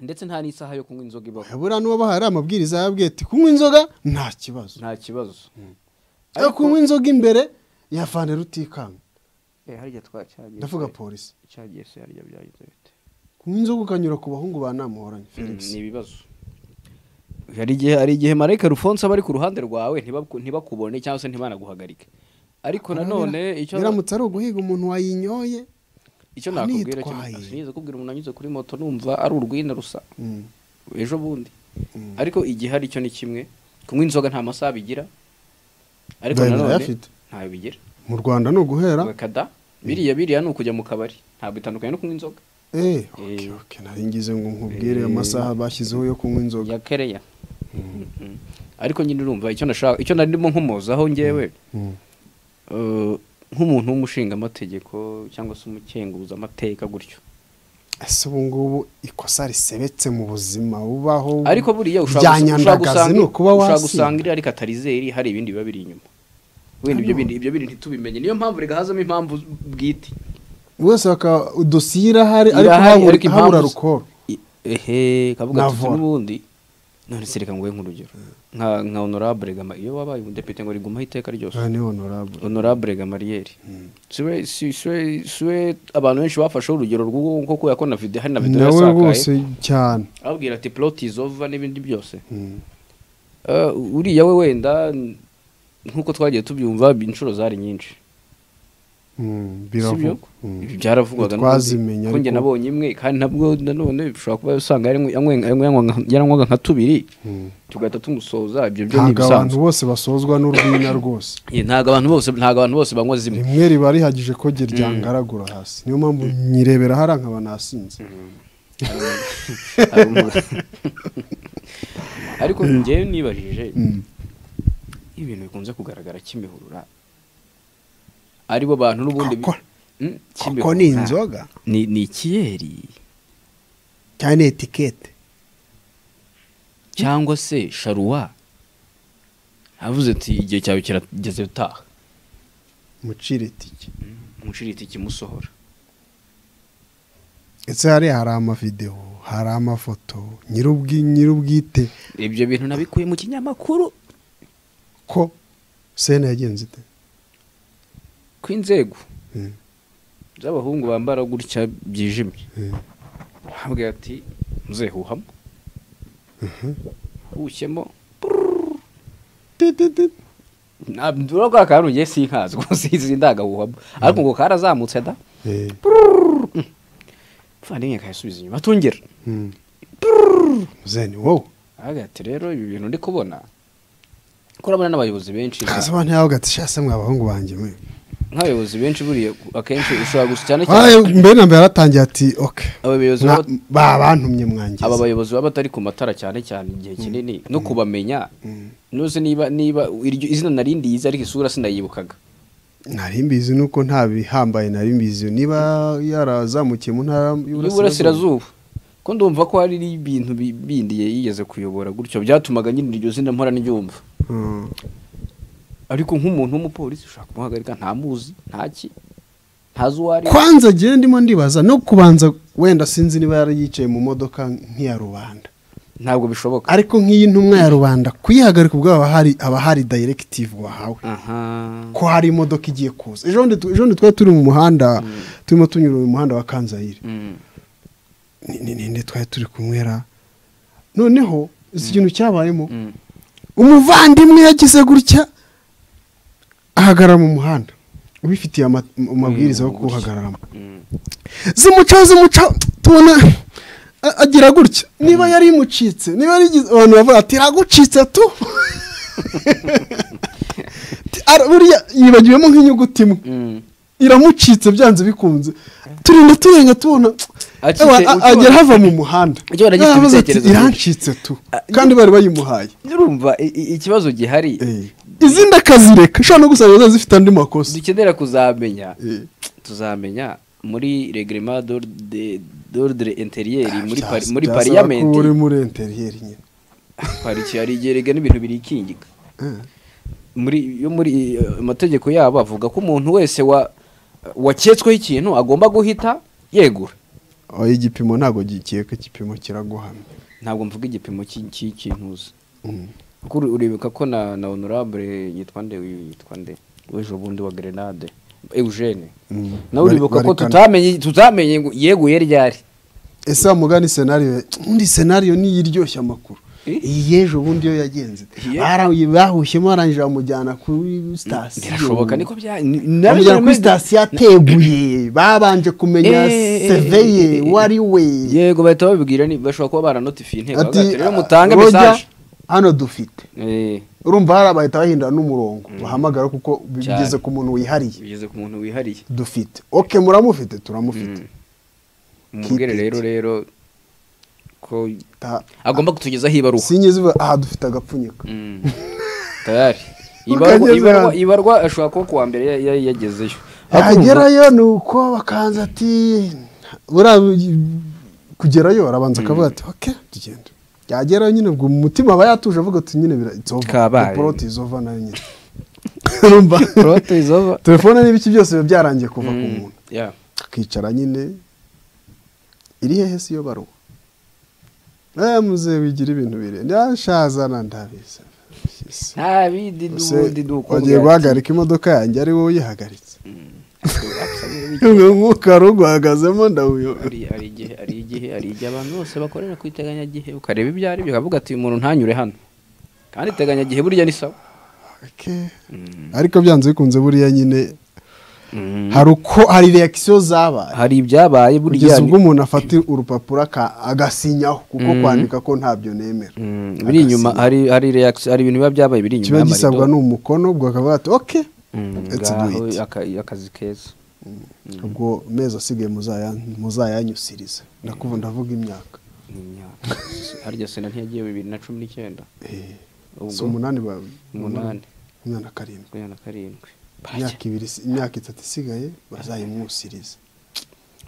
ndetse nta n'isaha yo kunywa inzoga ibaho habura n'uba hari amabwiriza yabwiye ati kunywa inzoga nta kibazo nta kibazo ariko kunywa inzoga imbere yavane rutikanga Eh, harya twacagiye ndavuga se- polisi cyagiye se harya byagenze bite kunywa inzoga ukanyura ku bahungu ba namuhoranye felix ni ibibazo hari igihe hari igihe marayika rufonse aba ari ku ruhande rwawe ntibaku- ntibakubone cyangwa se ntibanaguhagarike ariko nanone icyo biramutse ari uguhiga umuntu wayinyoye icyo nakubwira cyo anitwaye. sinigeze kubwira umuntu anyuze kuri moto numva ari urwina rusa ejo bundi ariko igihe hari cyo ni kimwe kunywa inzoga nta masaha bigira ariko Dayimira nanone ayafite. ntayo bigira mu rwanda ni uguhera kada biriya biriya ni ukujya mu kabari ntabwo itandukanye no kunywa inzoga eh okay, okay, nari ngize ngo nkubwire amasaha bashyizeho yo kunywa inzoga ya kereya Mhm. ariko nyine urumva icyo nashaka icyo nari ndimo nkomozaho ngewe eh, nk'umuntu w'umushingamategeko cyangwa se umukenguza amateka gutyo ese ubu ngubu ikosa risebetse mu buzima bubaho ariko buriya ushobora gusa- ushobora byanyandagazi gusanga ni ukuba ushobora gusanga wasinda iri ariko atarizeri hari ibindi biba biri inyuma wenda ibyo bindi ibyo bindi ntitubimenye niyo mpamvu reka hazamo impamvu bwite wese bakaba dosiye irahari ariko Irahari, habura- ariko impamvu habura z- rukoro I- ehe kavuga ati Navura. n'ubundi none se reka nguhe nk'urugero nka nka honorable gama iyo wabaye umudepite ngo rigumaho iteka ryose aha ni honorable honorable gamariyeri siwe si- siwe siwe abantu benshi bafasheho urugero rw'uwo kuko yako na video hari na video nawe yasakaye rwose cyane ababwira ati plot is over n'ibindi byose Eh, uriya we wenda n- nk'uko twagiye tubyumva inshuro zari nyinshi Mm, sibyo biravugwa Mm. Ibi byaravugwaga Ntitwazimenya ko njye ariko- nabonye imwe kandi nabwo nanone bishobora kuba usanga yaranywe- yanywe- yanywe- nka- yaranywaga nka tubiri tugahita tumusoza ibyo byo ni ntabwo abantu ibisanzwe bose basozwa n'urwina rwose Ye, ntabwo abantu bose ntabwo abantu bose banywa zimwe rimwe riba rihagije ko rye ryangaragura hasi niyo mpamvu nyirebera hari nkaba nasinze Hari umu- ariko njyewe nibajije ibintu bikunze kugaragara kimihurura aribo bantu n'ubundi bi- Koko- Mm, kuko Kimihurura. ni inzoga ni ni ikiyeri cyane ni etikete cyangwa se sharuwa avuze ati igihe cyawe kirageze utaha mucire itike umuciri itiki musohora ndetse hariya hari amavidewo hari amafoto nyirubwi nyirubwite ibyo bintu nabikuye mu kinyamakuru ko sena yagenze ite ku inzego Mm. z'abahungu bambara gutya byijimye Mm. ahabwa ati muzehuhamo hushemo Tititi. ntabwo ko akantu ngiye sinkazi rwose izi ndagahuhamo ariko ngo karazamutse da Eh, muvandimwe kayasubiza inyuma atongera mm. zeni wowe ahabwa ati rero ibi bintu ndi kubona ko urabona n'abayobozi benshi kaza abantu yawe ugati shase mwe abahungu banjye mwe nk'abayobozi benshi buriya akenshi ushobora gusa cyane Ay, cyane mbere na mbere yaratangiye ati oke abayobozi Mwa- baba- ba bantumye mwangiza aba bayobozi baba batari ku matara cyane cyane igihe kinini no kubamenya nuzi niba niba iryo izina nari ndiyizi ariko isura sinayibukaga nari mbizi nuko nta bihambaye nari mbizi niba yarazamukiye mu ntara y'uburasirazuba ko ndumva ko hari ibintu bi- bindi yigeze kuyobora gutyo byatumaga nyine iryo zina mpora ndyumva Mm. ariko nk'umuntu w'umupolisi ushobora kumuhagarika ntamuzi ntaki ntazi uwo ari we. kwanza agiye ndimo ndibaza no kubanza wenda sinzi niba yari yicaye mu modoka nk'iya rubanda ntabwo bishoboka ariko nk'iyi ntumwa ya rubanda kuyihagarika ubwo haba hari haba hari directive wahawe aha ko hari imodoka igiye kuza ejo bundi tu- ejo bundi twari turi mu muhanda turimo tunyura mu muhanda wa kanzayire Mm. Ni- ni- ninde twari turi kunywera noneho izi kintu cyabayemo Mm. umuvandimwe yagize gutya ahagarara mu muhanda ubifitiye ama- amabwiriza yo Mm, gutya. kuwuhagararamo Mm. zimucaho zimucaho tubona a- agira gutya niba yari imucitse niba yari igize- abantu bavuga ati iragucitse tu Ti- ara- buriya yibagiwemo nk'inyuguti imwe Mm. iramucitse byanze bikunze turinda turenga tubona Acitse- Ewa, a- ukiba- agera hava mu muhanda Ukiba na gifite Yaravuze ati, ibitekerezo byinshi. irancitse tu kandi bari bayimuhaye urumva i- i- ikibazo gihari Eh. izindi akazireka ushobora no gusanga ziba zifite andi makosa dukenera kuzamenya Eh. tuzamenya muri regrema d'ordre interiyeri muri pari- muri Byasaba ko uri pariyamenti muri interiyeri nyine pariki hari igihe rigena ibintu birikingika muri yo muri eh, amategeko yabo avuga ko umuntu wese wa waketsweho ikintu agomba guhita yegura oya igipimo ntabwo gikeka igipimo kiraguhamya ntabwo mvuga igipimo cy'i- cy'i- cy'intuza Mm. kuko uri- uribuka ko na na honorable yitwa nde uyu yitwa nde w'ejo bundi wa grenade eugene Mm. nawe Bari- uribuka ko barikana. tutamenye tutamenye ngo yeguye ryari ese wa mugani senariyo undi senariyo niyo iryoshye amakuru Eh? iyi y'ejo bundi yo yagenze Ye- bahushyemo arangije bamujyana kuri sitasiyo birashoboka niko bya bamujyana kuri sitasiyo ateguye babanje kumenya Eh, eh, eh, eh, seveye eh, eh. uwo ari we yego bahita babibwira ni bashobora kuba baranotifiye inteko Ati, bakagira rero mutange "Roger, mesaje hano dufite Eh, urumva hari abahita bahindura n'umurongo bahamagara kuko bigeze Cyane. ku muntu wihariye bigeze ku muntu wihariye dufite oke muramufite turamufite Mm. umubwire Keep it. rero rero ko Ta- agomba kutugezaho ibaruwa sinyizi ubu- aha dufite agapfunyika Mm. tayari ibarwa Ukageze ibarwa- hano. ibarwa ashobora kuba kuwa mbere ya- ya- yagezeyo Ariko urumva- yagerayo ni uko bakanza ati buriya kugerayo arabanza akavuga ati oke tugenda yagerayo nyine ubwo umutima aba yatuje avuga ati nyine bira Kabaye. izova poroti izova nayo nyine urumva Prote is over. telefone n'ibiki byose biba byarangiye kuva ku Mm, muntu yeah. akicara nyine iri hehe si yo baruwa aya muzehe wigira ibintu birenze yashazana ndabizi ntabindi Ese wagiye guhagarika imodoka yanjye ari wowe uyihagaritse Uyu mwuka wari uguhagazemo ndawuyoba hari hari igihe hari igihe hari igihe abantu bose bakorera ku iteganyagihe ukareba ibyo ari byo ukavuga ati uyu muntu ntanyure hano kandi iteganyagihe burya ni sawa ariko byanze bikunze buriya nyine hari uko hari reakisiyo zabaye hari ibyabaye burya kugeza ni- ubwo umuntu afata urupapuro aka- agasinyaho kuko Mm. kwandika ko ntabyo nemera Mm, biri inyuma hari hari reaction hari ibintu biba byabaye biri inyuma kiba y'amarido. gisabwa n'umukono ubwo akavuga ati oke Mm, Let's do ngaho it." aka- akazi keza ubwo mezi asigaye muzaya- muzayanyusirize ndakubu ndavuga imyaka Ni imyaka. harya sena ntiyagiye bibiri na cumi n'icyenda Eh, si ubwo umunani bawe umunani umwana karindwi makumyabiri na karindwi imyaka ibiri imyaka itatu isigaye bazayimwusirize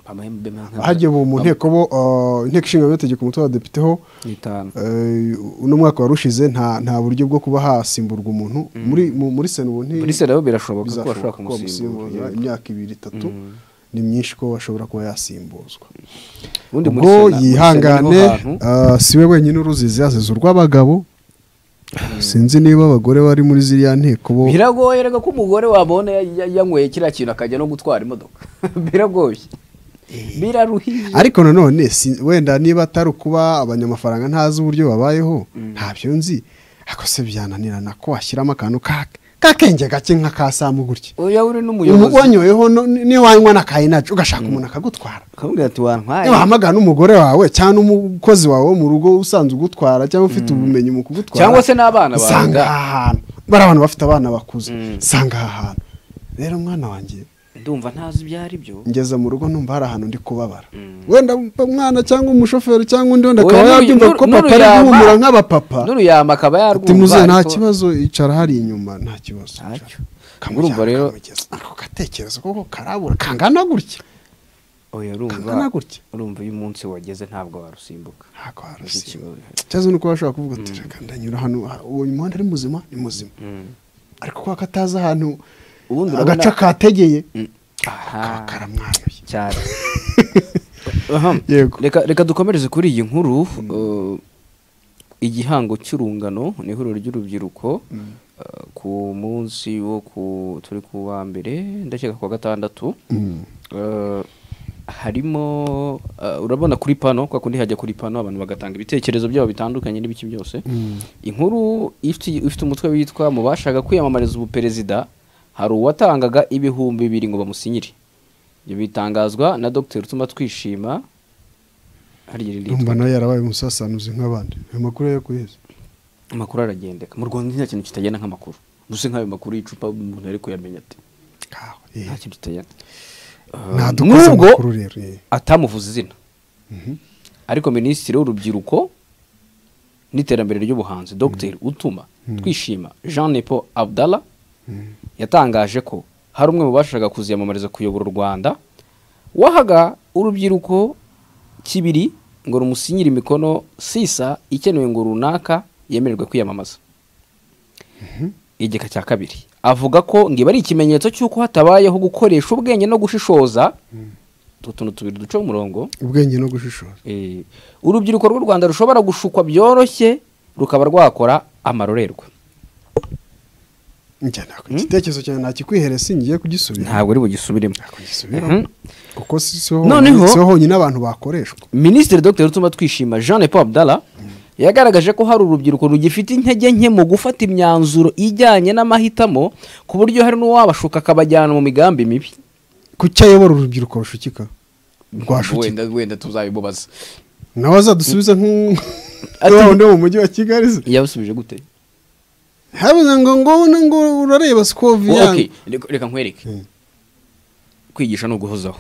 Pamahembe manka- hagiye ubu mu nteko bo ah, inteko ishinga amategeko umutwe w'abadepite ho n'itanu eh, uno mwaka wari ushize nta nta buryo bwo kuba hasimburwa umuntu muri mu- muri sena ubu nti muri sena rero birashoboka ko bizashoboka bashobora ko bamusimbuza kumusimbura imyaka ibiri itatu ni myinshi ko bashobora kuba yasimbuzwa ubundi muri ubwo sena- muri sena yihangane niho hantu- ah, si we wenyine uruzizi yazize urw'abagabo sinzi niba abagore bari muri ziriya nteko bo biragoye reka ko umugore wabona ya- ya- yanyweye kiriya kintu akajya no gutwara imodoka biragoye biraruhije ariko nanone si- wenda niba atari ukuba abanyamafaranga ntazi uburyo babayeho ntabyo nzi ako se byananirana ko washyiramo akantu ka kakenge gake nka ka samu gutya oya uri n'umuyobozi wanyweyeho no- niyo wanywa na kayinaci ugashaka umuntu akagutwara akamubwira ati wantwaye wahamagara n'umugore wawe cyangwa umukozi wawe wo mu rugo usanzwe ugutwara cyangwa ufite ubumenyi mu kugutwara cyangwa se n'abana bawe usanga aha hantu bari abantu bafite abana bakuze usanga aha hantu rero mwana wanjye ndumva ntazi ibyo ari byo ngeze mu rugo numva hari ahantu ndi kubabara wenda umwana cyangwa umushoferi cyangwa undi wenda akaba Oya, n'uru- yabyumva n'uru- ko papa ari n'uruyama. guhumura nk'abapapa n'uruyama akaba yarwumva ati muze nta ariko- kibazo icara hari inyuma nta kibazo Ntacyo. Urumva kamurumva rero rero- ako gatekerezo koko karabura kangana gutya oya kangana urumva gutya. urumva iyo umunsi wageze ntabwo warusimbuka ntabwo Iki warusiba kibazo. ikibazo ni uko bashobora kuvuga ati reka ndanyura hano ha- uwo muhanda ari muzima ni muzima ariko kuba katazi ahantu Ubundi urabona- agace kategeye aha karamwanuye cyane Ahem. Yego. reka reka dukomereze kuri iyi nkuru eh, igihango cy'urungano ni ihuriro ry'urubyiruko eh, ku munsi wo ku turi ku wa mbere ndakeka ku wa gatandatu Eh, harimo eh, urabona kuri pano kwa kundi hajya kuri pano abantu bagatanga ibitekerezo byabo bitandukanye n'ibiki byose inkuru ifite ifite umutwe witwa mu bashaka kwiyamamariza ubuperezida hari uwatangaga ibihumbi bibiri ngo bamusinyire ibyo bitangazwa na dr utuma twishima harya iri ryitwa Urumva nawe yarabaye umusasanuzi nk'abandi ayo makuru yo kuyizi amakuru aragendeka mu rwanda nta kintu kitagenda nk'amakuru gusa nk'ayo makuru y'icupa umuntu ari kuyamenya ati nta kintu kitagenda Eh, ntadukoze nubwo amakuru rero eh. atamuvuze izina ariko minisitiri w'urubyiruko n'iterambere ry'ubuhanzi dr utuma twishima jean nepo abdallah yatangaje ko hari umwe mu bashakaga kuziyamamariza kuyobora u rwanda wahaga urubyiruko kibiri ngo rumusinyire imikono sisa ikenewe ngo runaka yemererwe kwiyamamaza igika cya kabiri avuga ko ngo iba ari ikimenyetso cy'uko hatabayeho gukoresha ubwenge no gushishoza utu tuntu tubiri duca umurongo ubwenge no gushishoza Eh, urubyiruko rw'u rwanda rushobora gushukwa byoroshye rukaba rwakora amarorerwa njya ntabwo igitekerezo cyawe ntakikwihere singiye kugisubira ntabwo ari bugisubiremo kugisubiramo Mhm. kuko si si ho Noneho- honyine- si ho honyine abantu bakoreshwa minisitiri dr rutuma twishima jean paul abdallah yagaragaje ko hari urubyiruko rugifite intege nke mu gufata imyanzuro ijyanye n'amahitamo ku buryo hari n'uwabashuka akabajyana mu migambi mibi kuki ayobora urubyiruko rushukika rwashukika wenda tuzabimubaza nawe azadusubiza Ati- nk'uwundi wo mu mujyi wa kigali se yabasubije gute habuze ngo ngo ngo urareba Oh, sikoviya okay. Reka- reka nkwereke Mm. kwigisha ni uguhozaho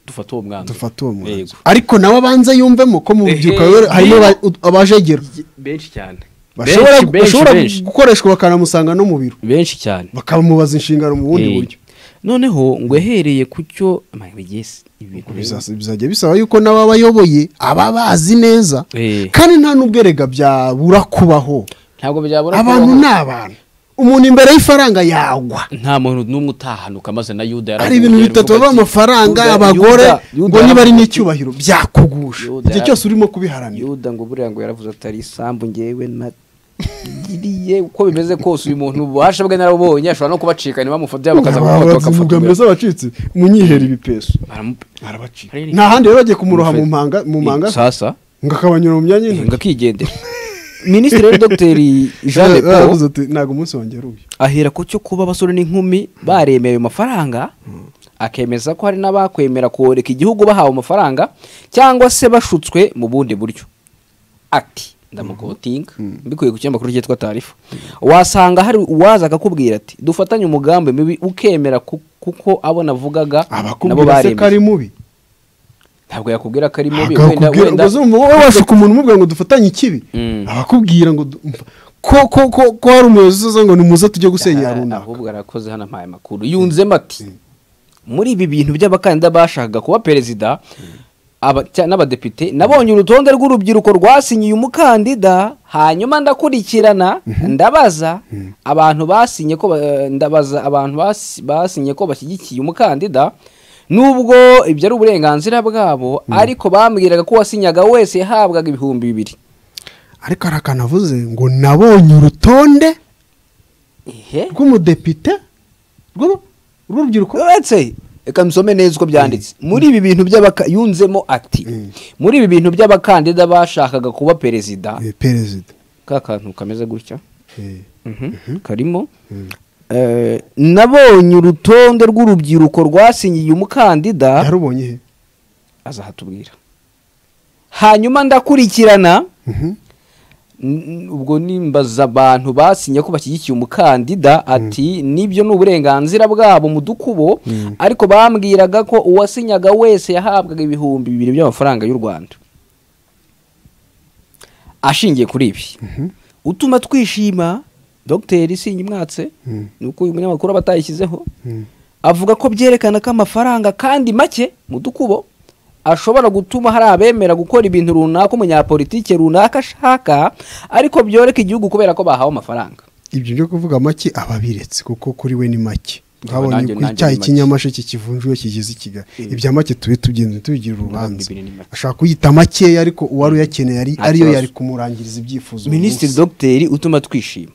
dufate uwo mwanzuro dufate uwo Yego. mwanzuro ariko nawe abanza yumvemo ko mu rubyiruko Ehe. harimo aba- abajegera benshi cyane bashobora Benshi, benshi, bashobora benshi. gukoreshwa bakanamusanga no mu biro benshi cyane bakamubaza inshingano mu bundi Eh, buryo noneho ngo uhereye ku cyo amagegesi ibintu Bizas- bizajya bisaba yuko n'ababayoboye aba bazi neza Eh. kandi nta n'ubwerega byabura kubaho ntabwo byabura abantu kubaho. ni abantu umuntu imbere y'ifaranga yagwa nta muntu n'umwe utahanuka maze na yuda yaravuye hari ibintu baravuga bitatu bava bati, amafaranga Yuda, abagore Yuda, Yuda ngo niba ari yaravuze- n'icyubahiro byakugusha Yuda igihe yara- cyose urimo kubiharanira yuda ngo buriya ngo yaravuze atari isambu ngewe nagiriye uko bimeze kose uyu muntu ububasha bwe narabubonye ashobora no kubacika ntibamufate bakaza kumufata bavuga bakamutumira mbese abacitse munyihera ibipeso arabacika nta handi rero bagiye kumuroha mu mpanga mu mpanga sasa ngo akabanyura mu myanya y'intoki ngo akigendera minisitiri rero dogiteri jean de paul yaravuze ati ntabwo umunsi wongera uyu ahera ku cyo kuba abasore n'inkumi baremeye ayo mafaranga akemeza ko hari n'abakwemera koreka igihugu bahawe amafaranga cyangwa se bashutswe mu bundi buryo ati ndamukotinga mbikuye ku kinyamakuru cyitwa tarifa wasanga hari uwaza akakubwira ati dufatanye umugambi mibi ukemera ku- kuko abo navugaga nabo abakubwira se ko ari baremeye mubi ntabwo yakubwira ko ari mubi wenda akakubwira wenda ubwo zumva wowe washuka umuntu umubwira ngo dufatanye ikibi Mm. abakubwira ngo du- mva- ko ko ko ko hari umuyobozi uzaza ngo nimuze tujye gusenyera runaka ahubwo arakoze hano ampaye amakuru yunzemo ati muri ibi bintu by'abakandida bashakaga kuba perezida aba- cya- n'abadepite nabonye urutonde rw'urubyiruko rwasinyiye umukandida hanyuma ndakurikirana ndabaza abantu basinye ko ba- ndabaza abantu basi- basinye ko bashyigikiye umukandida nubwo ibyo ari uburenganzira bwabo ariko bambwiraga ko uwasinyaga wese yahabwaga ibihumbi bibiri ariko hari akantu avuze ngo nabonye urutonde ehe rw'umudepite rw'ubu- rw'urubyiruko uretse reka nsome neza uko byanditse muri ibi bintu by'abaka yunzemo ati muri ibi bintu by'abakandida bashakaga kuba perezida Eh, perezida ka kantu kameze gutya Eh, karimo Eh, nabonye urutonde rw'urubyiruko rwasinyiye umukandida yarubonye he azahatubwira hanyuma ndakurikirana Mhm. N- ubwo nimbaza abantu basinye ko bashyigikiye umukandida ati nibyo ni uburenganzira bwabo mu dukubo ariko bambwiraga ko uwasinyaga wese yahabwaga ibihumbi bibiri by'amafaranga y'u rwanda ashingiye kuri ibi utuma twishima dogiteri sinyimwatse ni uko uyu munyamakuru aba atayishyizeho avuga ko byerekana ko amafaranga kandi make mu dukubo ashobora gutuma hari abemera gukora ibintu runaka umunyapolitike runaka ashaka ariko byoreka igihugu kubera ko bahawe amafaranga ibyo byo kuvuga make aba abiretse kuko kuri we ni make nanjye- twabonye ko nanjye icyayi ni make. cy'inyamasheke kivunjwe kigeze i kigali ibya make tube tugenze tubigira urubanza bibiri ni make. ashaka kuyita makeya ariko uwari uyakeneye ari- Nta ariyo kibazo. yari kumurangiriza ibyifuzo uyu minisitiri munsi. dogiteri utuma twishima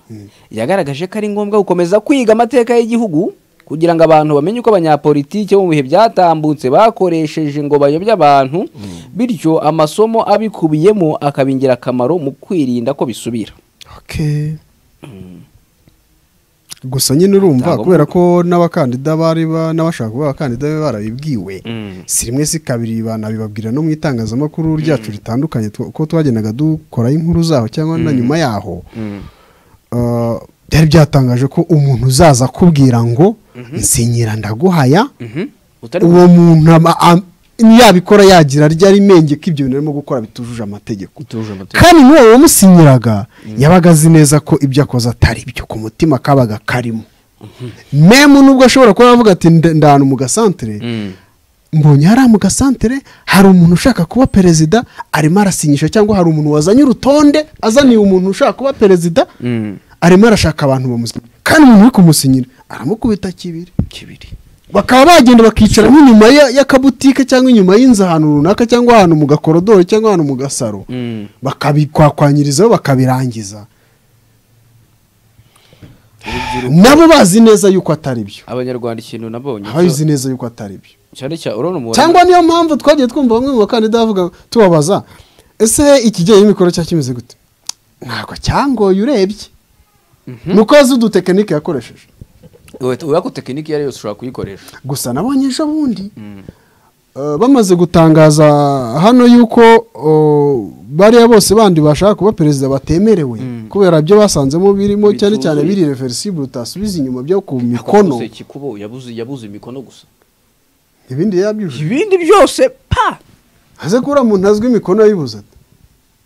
yagaragaje ko ari ngombwa gukomeza kwiga amateka y'igihugu kugira ngo abantu bamenye uko abanyapolitike bo mu bihe byatambutse bakoresheje ngo bayobye abantu bityo amasomo abikubiyemo akaba ingirakamaro mu kwirinda ko bisubira Okay. gusa nyine urumva Ntabwo- kubera ko n'abakandida bari ba- n'abashaka kuba abakandida be barabibwiwe Mm. si rimwe si kabiri banabibabwira no mu itangazamakuru ryacu ritandukanye tw- ko twagendaga dukoraho inkuru zaho cyangwa na nyuma yaho Uh, byari byatangaje ko umuntu uzaza akubwira ngo nsinyira ndaguhaya Utari uwo muntu aba- am- yabikora yagira ryari menge ko ibyo bintu arimo gukora bitujuje amategeko Bitujuje amategeko. kandi n'uwo wamusinyiraga yabaga azi neza ko ibyo akoze atari byo ku mutima kabaga karimo memu nubwo ashobora kuba yavuga ati "Nda- ndahanu mu gasantere Mm. mbonye hariya mu gasantere hari umuntu ushaka kuba perezida arimo arasinyisha cyangwa hari umuntu wazanye urutonde azaniye umuntu ushaka kuba perezida Mm. arimo arashaka abantu bamusinyira kandi umuntu uri kumusinyira aramukubita kibiri kibiri bakaba bagenda bakicara nk'inyuma ya- y'akabutike cyangwa inyuma y'inzu ahantu runaka cyangwa ahantu mu gakorodoro cyangwa ahantu mu gasaro Mm. bakabikwakwanyirizaho bakabirangiza nabo bazi neza yuko atari byo abanyarwanda ikintu nabonye ababizi neza yuko atari byo cyane cyane urabona umubare cyangwa niyo mpamvu twagiye twumva bamwe mu bakandida bavuga tubabaza ese iki gihe imikoro cya kimeze gute ntabwo cyangoye urebye ni uko yazi udutekinike yakoresheje Wait, urako tekiniki iyo ari yose ushobora kuyikoresha gusa nabonye ejo bundi eh, bamaze gutangaza hano yuko eh, bariya bose bandi bashaka kuba perezida batemerewe kubera ibyo basanzemo birimo cyane cyane Bituzuye. biri reversible utasubiza inyuba byo ku mikono Yakoze ikikubo yabuze yabuze imikono gusa ibindi yabyujuje ibindi byose pa aze ko uriya muntu azwi imikono yayibuze ate?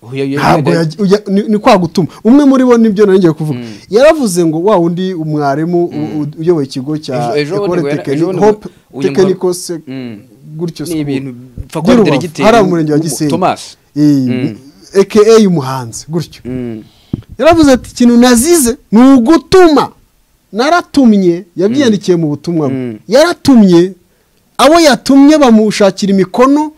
Uyu- uyu- ntabwo uyu- yajya- ujya- ni- ni kwa gutuma umwe muri bo nibyo nari ngiye kuvuga yaravuze ngo wa wundi umwarimu u- u- uyoboye ikigo cya Ejo- ejo bundi Ecole ngo yara- Technique- ejo bundi ngo- Hope uyu Technical mugabo- Sec- Mm. gutyo Ni school. ibintu bipfa kuba By'i bitera Rubavu, igitero. hariya mu murenge wa Umu- Gisenyi Thomas. Eh, Mm. aka umuhanzi gutyo Mm. yaravuze ati ikintu nazize ni ugutuma naratumye yabyandikiye mu butumwa bwe. Mm. yaratumye abo yatumye bamushakira imikono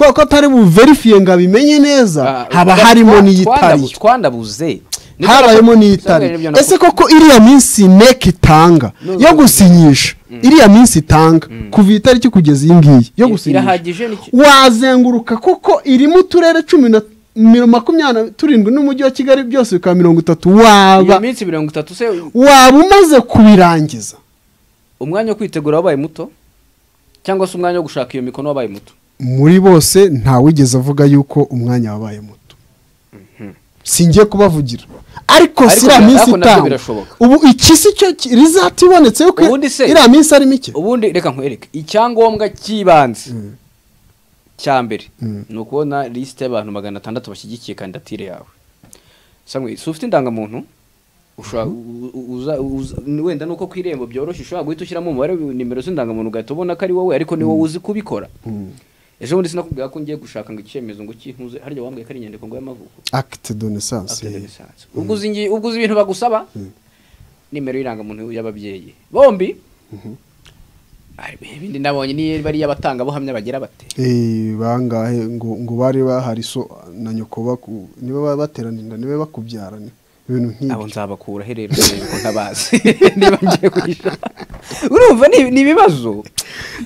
kubera ko atari buverifiye ngo abimenye neza haba harimo n'iyitari twandabuze habayemo n'iyitari ese koko iriya minsi neke itanga yo gusinyisha iriya minsi itanga kuva itariki kugeza iyi ngiyi yo gusinyisha irahagije n'iki- wazenguruka kuko irimo uturere cumi na miro- makumyabiri na turindwi n'umujyi wa kigali byose bikaba mirongo itatu waba iyo minsi mirongo itatu se waba umaze kubirangiza umwanya wo kwitegura wabaye muto cyangwa se umwanya wo gushaka iyo mikono wabaye muto muri bose ntawigeze avuga yuko umwanya wabaye muto singiye kubavugira ariko Ariko si iriya minsi nabyo itanga birashoboka. ubu iki si cyo ki- rizata ibonetse yuko Ubundi se- iriya minsi ari mike ubundi reka nkwereke icyangombwa cy'ibanze cya mbere ni ukubona lisite y'abantu magana atandatu bashyigikiye kandidatire yawe Samwe, si ufite indangamuntu ushobora- u- u- uza- uza- ni wenda nuko ku irembo byoroshye ushobora guhita ushyiramo umubare wa nimero z'indangamuntu ugahita ubona ko ari wowe ariko ni wowe uzi kubikora ejo bundi sinakubwira ko ngiye gushaka ngo icyemezo ngo kintuze harya wambwiye ko ari inyandiko ngo y'amavuko akite donesanse Acte de naissance. ubwo uzi ingi- ubwo uzi ibintu bagusaba nimero y'irangamuntu y'ababyeyi bombi hari ibindi nabonye niyo bari abatangabuhamya bagira bate Eh, bangahe ngo ngo bari bahari so na nyoko baku niba ba- bateranira niba bakubyarana ibintu abo nk'ibi nzabakura rero kuko ntabazi niba ngiye kuhisha urumva ni ni ibibazo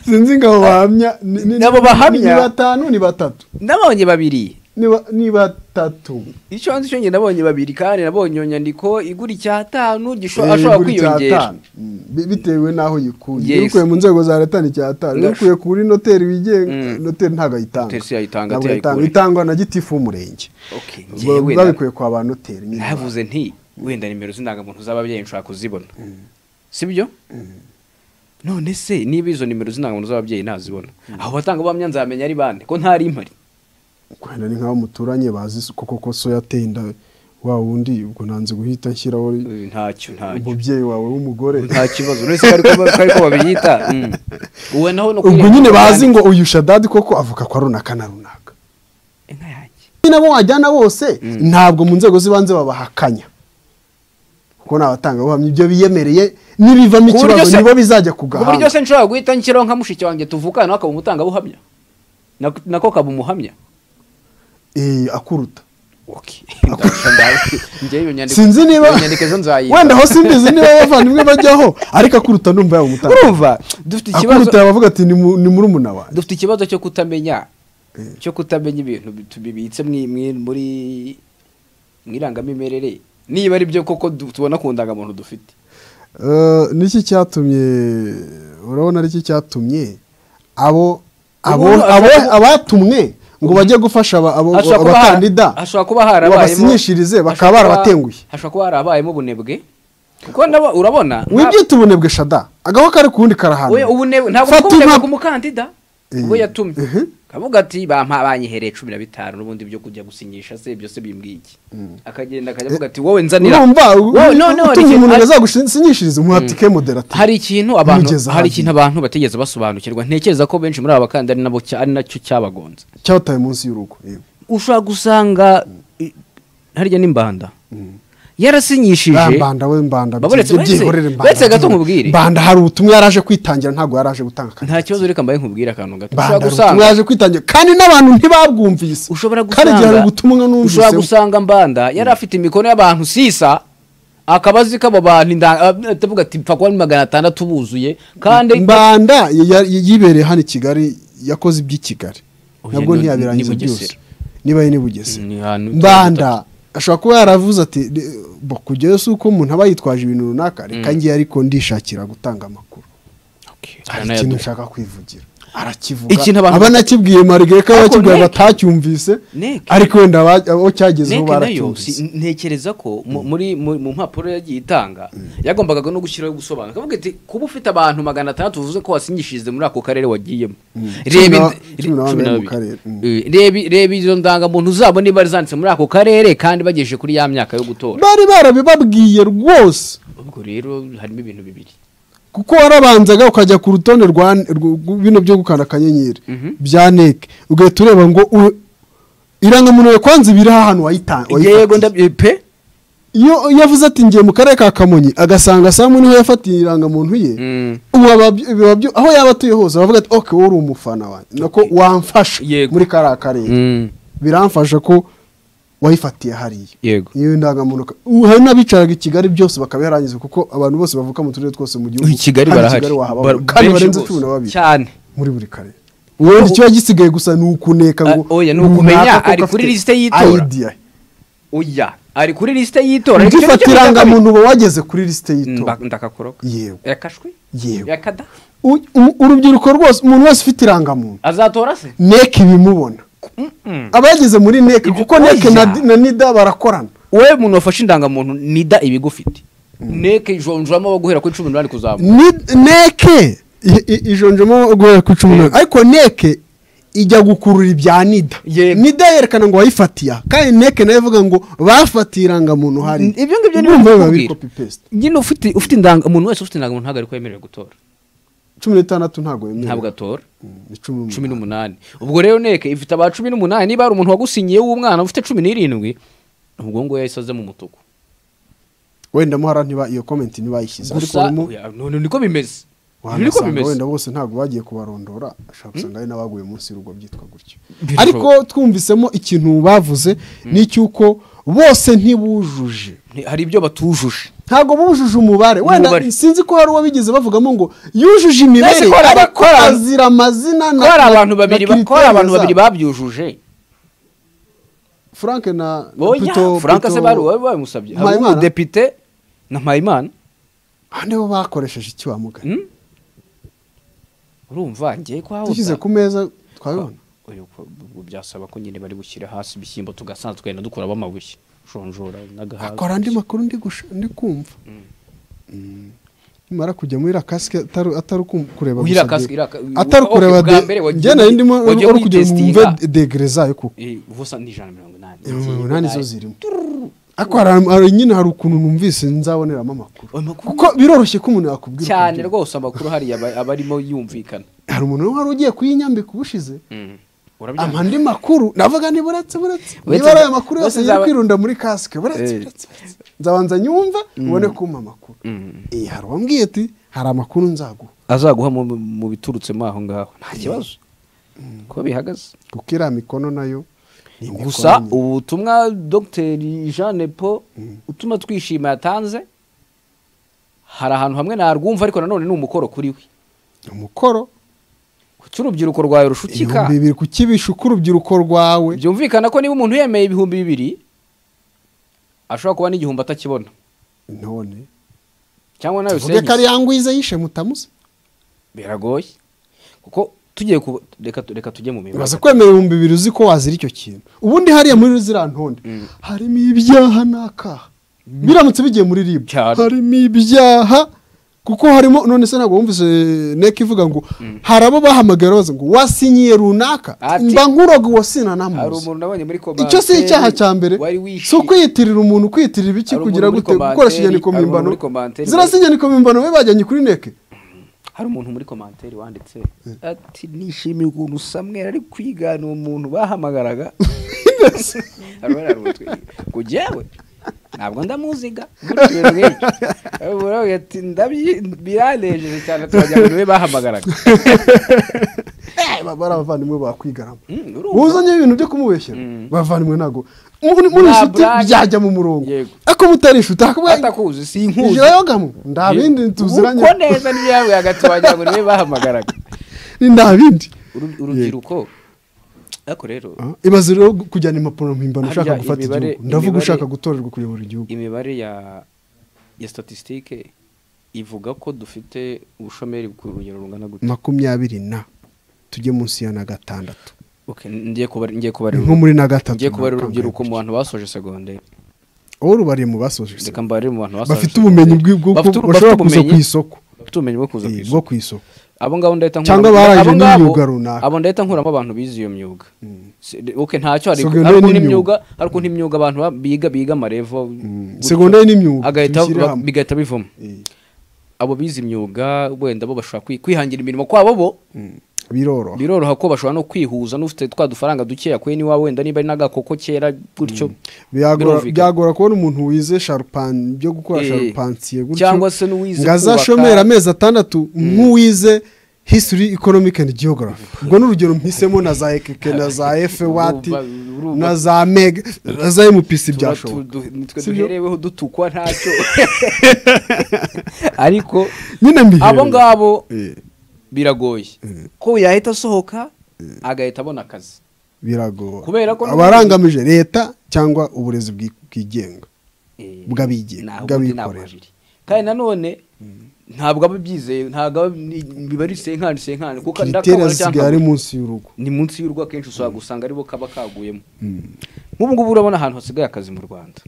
sinzi ngo abo bahamya ni- ni- Nabo bahamya. ni batanu ni batatu nabonye babiri ni ba- ni batatu icyo nzi cyo njye nabonye babiri kandi nabonye iyo nyandiko igura icyatanu Eh, gishobora igura kwiyongera icyatanu. Mm, bi- bitewe n'aho yikuye Yes. iyo ukuye mu nzego za leta ni icyatanu iyo Ndash- ukuye kuri noteri wigenga Mm. noteri ntabwo ayitanga Noteri si yayitanga, Ntabwo si ayitanga. yayikura. itangwa na gitifu w'umurenge Okay, njyewe Ba- na- babikuye kwa ba noteri nyine. navuze nti wenda nimero z'indangamuntu z'ababyeyi nshobora kuzibona sibyo none se niba izo nimero z'indangamuntu z'ababyeyi nazibona abo batangabuhamya nzamenya ari bande ko ntari impari kwenda ni nk'abo muturanye bazi su- koko ko so yateye inda wa wundi ubwo nanze guhita nshyiraho Eh, ntacyo ntacyo umubyeyi wawe w'umugore nta kibazo uretse ko ariko ko ariko babiyita Mm. uwe naho no ubwo kwirega nyine bazi kandi- ngo uyu shadadi koko avuka kwa runaka na runaka inka yanjye nabo wajyana bose Mm. ntabwo mu nzego z'ibanze babahakanya kuko ni abatangabuhamya ibyo biyemereye n'ibivamo Ku buryo ikibazo se- nibo bizajya ku ku buryo se gahanga nshobora guhita nshyiraho nka mushiki wanjye tuvukana nawe akaba umutangabuhamya Nako- nako kaba umuhamya Eh, akuruta Okay. Ndabasha ndazi. Njyewe iyo nyandiko- sinzi niba iyo nyandiko zo nzayita. wenda aho simbizi niba abavandimwe bajyaho ariko akuruta numva yaba umutangabuhamya urumva dufite ikibazo akuruta yabavuga ati ni mu- ni murumuna wanjye dufite ikibazo cyo kutamenya cyo kutamenya ibintu bitu- bibitse mwi- mwi- muri mu irangamimerere niba ari byo koko du- tubona ku ndangamuntu dufite Eh, niki cyatumye urabona ariki cyatumye abo abo Umuntu abo ashobora- abatumwe ngo bajye gufasha aba- abo- Hashobora kuba har- abakandida hashobora kuba harabayemo- babasinyishirize bakaba hashobora kuba- barabatenguye hashobora kuba harabayemo ubunebwe kuko nabo urabona nta- wibyita ubunebwe shada agaho kari ku wundi karahana we- ubune- ntabwo Fata bw'ubunebwe impap- ku mukandida Eh, ubwo yatumye ehe. kavuga ati bampa banyihereye cumi na bitanu n'ubundi byo kujya gusinyisha se byose bimbwiye iki akagenda akajya avuga ati wowe nzanira urumva u- Wowe, no, no, hari utumye ikintu- umuntu ngo hari- azagusinyishirize umuhatike moderative hari ikintu abantu Mugeze hari hafi. ikintu abantu batigeze basobanukirwa ntekereza ko benshi muri aba bakandida ari nabo cya- ari nacyo cyabagonze cyataye munsi y'urugo yego. ushobora gusanga i- harya n'imbanda Ah, yarasinyishije mbanda we mbanda Baburetse bye- uretse- byihorere uretse gato nkubwire. mbanda hari ubutumwa yaraje kwitangira ntabwo yaraje gutanga akazi. nta kibazo reka mbaye nkubwire akantu gato Mbanda ushobora hari gusanga ubutumwa yaje kwitangira kandi n'abantu ntibabwumvise ushobora kandi igihe hari gusanga ubutumwa ushobora numvise gusanga mbanda yari afite imikono y'abantu sisa akaba azi ko abo bantu inda- ab- atavuga ati pfa kuba ari magana atandatu buzuye kandi mbanda ya- ya- yibereye hano i kigali yakoze iby'i kigali Oya, nabwo ni- ntiyabirangiza ni Bugesera. byose niba ari n'ibugese Ni ahantu tuba mbanda ashobora kuba yaravuze ati "Re- bo, kujyayo si uko umuntu aba yitwaje ibintu runaka reka ngiye ariko ndishakira gutanga amakuru Okay. hari Aranayaduha. ikintu nshaka kwivugira arakivuga Ikintu abantu- aba nakibwiye marigare ko Ariko abakivuga Neke- batacyumvise Neke- ariko wenda aba- abo cyagezeho neke nayo si- baracyumvise ntekereza ko mu- muri mu mu mpapuro yagiye itanga yagombaga no gushyiraho gusobanura akavuga ati kuba ufite abantu magana atandatu uvuze ko wasinyishije muri ako karere wagiyemo Cumi na- reba ind- cumi re- na bane cumi na mu babiri. karere, mm. Eh, reba- reba izo ndangamuntu zabo niba bari zanditse muri ako karere kandi bagejeje kuri ya myaka yo gutora bari barabibabwiye rwose ubwo rero harimo ibintu bibiri kuko warabanzaga ukajya ku rutonde rwa rw- rw- bino byo gukanda akanyenyeri bya neke ugahita ureba ngo u- irangamuntu yawe kwanza ibiri hano wayitanga yego ndabyo pe iyo iyo avuze ati ngiye mu karere ka kamonyi agasanga samu niho yafatiye irangamuntu ye Mm. ubu aba- biba byo- aho yaba atuye hose aravuga ati oke wowe uri umufana wanjye nako wamfasha Yego. muri kariya karere Mm. biramfasha ko wayifatiye hariya yego iyo ndangamuntu ka- ubu hari n'abicaraga i kigali byose bakabiharangiza kuko abantu bose bavuka mu turere twose mu gihugu i kigali hano barahari wahababona. Bar- kandi benshi barenze bose. cumi na babiri cyane muri buri karere ubundi ikiba gisigaye gusa ni ukuneka ngo Ah, oya, ni runaka ukumenya, koko ari kuri afite lisite y'itora. idea. oya ari kuri lisite y'itora Nicyo gice ugifata cya kabiri. irangamuntu uba wageze kuri lisite Mba- y'itora ndakakoroka Yego. yakashwe Yego. yakada U- u- urubyiruko rwose umuntu wese ufite irangamuntu azatora se neke ibimubona aba yageze muri neke Ibyo- kuko neke oya. na di- na nida barakorana wowe umuntu wafashe indangamuntu nida ibigufite neke ijonjoramo abo guhera kuri cumi n'umunani kuzamuka Ni- neke i- i- ijonjemo guhera ku cumi n'umunani ariko neke ijya gukurura ibya nida Yego. nida yerekana ngo wayifatiye aha. kandi neke nayo ivuga ngo bafatiye irangamuntu hari ibyo ngibyo niyo Urumva biba biri ndikubwira. copy paste. nyine ufite ufite indanga umuntu wese ufite indangamuntu ntabwo ari ko yemerewe gutora cumi n'itandatu ntabwo yemewe ntabwo atora ni cumi n'umunani. cumi n'umunani ubwo rero neke ifite aba cumi n'umunani niba hari umuntu wagusinyiye w'umwana ufite cumi n'irindwi ubwo ngubu yahise aza mu mutuku wenda muhara ntiba iyo komenti ntibayishyize ariko gusa urimo- oya, none niko bimeze Ibi niko wanasanga bimeze wenda bose ntabwo bagiye kubarondora ashobora gusanga ari n'abaguye munsi y'urugo byitwa gutyo Birashoboka. ariko twumvisemo ikintu bavuze ni icy'uko bose ntibujuje Ni- hari ibyo batujuje ntabwo bujuje umubare wenda Umubare. sinzi ko hari uwo bigeze bavugamo ngo yujuje imibare Mbese ko hari ariko abakora- azira amazina na- ko hari na- abantu na babiri ba- ko hari criteria abantu zabo. babiri babyujuje frank na na oya Pluto- frank Pluto- se bari wowe babimusabye hari Mpayimana? umudepite na mpayimana Ah, nibo bakoresheje icyuwamugani Hmm? urumva ngiye kwa dushyize ku meza twabibona Oya, ko- ubwo byasaba ko nyine bari gushyira hasi ibishyimbo tugasanza tugenda dukuramo amabuye jonjora n'agahaza akora andi makuru ndi gusha- ndi kumva nimara kujya muri rakasike atari atari ukum- kureba Uri gusa rakasike, de- iri raka- atari okay, kureba bwa mbere de- wagiye njye nari ndimo muri- wagiye uri kugira ngo muritistinga. wumve de- degere zayo kuko Eh, ubusa ni ijana na mirongo inani mirongo inani zo zirimo ariko hari hari- nyine hari ukuntu numvise nzaboneramo amakuru Ayo makuru- kuko biroroshye ko umuntu yakubwira cyane ukabwira. rwose amakuru hariya aba- aba arimo yumvikana hari umuntu wari ugiye kuyinyambika ubushize Urabyanga? amandi makuru navuga niba uretse buretse Uretse niba ari aya nza- makuru uretse yose yari nzaba- kwirunda muri kasike buretse Eh. buretse buretse. nzabanza nyumva ubone kumpa amakuru Eh, hari uwambwiye ati hari amakuru nzaguha azaguha mu- mu biturutsemo aho ngaho nta kibazo ko bihagaze kuko iriya mikono nayo ni imikono gusa nyine. ubu butumwa dogiteri jean paul utuma twishima yatanze hari ahantu hamwe narwumva ariko nanone ni umukoro kuri we umukoro kuki urubyiruko rwawe rushutika ibihumbi bibiri ku kibishuka urubyiruko rwawe byumvikana ko niba umuntu yemeye ibihumbi bibiri ashobora kuba n'igihumbi atakibona none cyangwa nawe tuvuge ko ari usenyise ya ngwiza yishe mutamuzi biragoye kuko tugiye ku reka reka tujye mu mibare uraza kwemera ibihumbi bibiri uzi ko wazira icyo kintu ubundi hariya muri ziriya ntonde harimo ibyaha n'akaha biramutse bigiye muri ribu Cyane. harimo ibyaha kuko harimo none se ntabwo wumvise neka ivuga ngo hari abo bahamagara baza ngo wasinyiye runaka Ati. mba nkuroga uwasina hari namuzi umuntu nabonye muri komanteri icyo si icyaha cya mbere wari si wishimye ukwiyitirira umuntu kwiyitirira ibiki Hari umuntu kugira muri gute komanteri, gukoresha inyandiko hari umuntu mpimbano muri komanteri. zirasa inyandiko mpimbano be bajyanye kuri neke hari umuntu muri komanteri wanditse ati nishimiye ukuntu samwera ari kwigana uwo muntu bahamagaraga Hari uwari arumutwe. ngo jyewe ntabwo ndamuziga nkurikije nk'ibyo. Hari umuntu wabwiye ati "Ndabyi- biranejeje cyane turajya abantu be bahamagaraga Eh, baba ari abavandimwe bakwigaramo Mm, urumva. wuzanye ibintu byo kumubeshyera bavandimwe ntabwo muri muri Nta inshuti brag. byajya mu murongo Yego. ariko mutari inshuti hakaba atakuzi si inkuzi ijoro gamwe nta bindi tuziranye uko neza niyo yawe hagati wagira ngo niwe bahamagaraga Ni nta bindi Uru- urubyiruko ariko rero Ah, ibaze rero gu- kujyana impapuro mpimbano Harya ushaka gufata imibare- igihugu ndavuga imibare- ushaka gutorerwa kuyobora igihugu imibare ya ya statistique ivuga ko dufite ubushomeri ku rugero rungana gute makumyabiri na tujye munsi ya na gatandatu Okay, ngiye kubara ngiye kubara ni nko muri na gatatu ngiye kubara na urubyiruko kangahe. mu bantu basoje secondaire wowe urubariye mu basoje reka mbare mu bantu basoje bafite ubumenyi secondaire. bw'ubwo Bafite uru- bashobora bafite kuza ku ubumenyi- isoko bafite ubumenyi bwo kuza ku Eh, isoko bwo ku isoko abo ngabo ndahita Cyangwa nkuramo- barangije abo ngabo- n'imyuga runaka. abo ndahita nkuramo abantu bize iyo myuga Se- okay ntacyo hari Secondaire hari ukuntu n'imyuga. imyuga hari ukuntu imyuga abantu ba- biga biga amarevo gutyo. Secondaire n'imyuga, agahita tubishyire ba- hamwe. bigahita bivamo Eh. abo bize imyuga wenda bo bashobora kwi- kwihangira imirimo kwabo bo biroroha biroroha ko bashobora no kwihuza n'ufite twa dufaranga duke yakuye niwa wenda niba ari n'agakoko kera gutyo Byagora- birumvikana. byagora kubona umuntu wize sharupani byo gukora Eh, sharupansiye gutyo cyangwa se n'uwize ngo azashomere kubaka. amezi atandatu nk'uwize history economic and geography ubwo ni urugero mpisemo na za ekeke na za efe wati urumva- na za mega na za emupisi tuba byashoboka tu- du- nitwe Sibyo? duhereweho dutukwa ntacyo ariko nyine mbihereye abo ngabo Eh, biragoye ko yahita asohoka agahita abona akazi Kubera biragoye ko- abarangamije leta cyangwa uburezi bwi- bwigenga Eh, Bw'abigenga, naho bw'abikorera. ubundi ntabwo abiri. kandi nanone ntabwo aba abyizeye ntabwo aba- ni- biba ari senkani senkani kuko kiriteri ndakabona cyangwa zisigaye ari munsi y'urugo ni munsi y'urugo akenshi ushobora gusanga aribo kaba kaguyemo nk'ubu ngubu urabona ahantu hasigaye akazi mu rwanda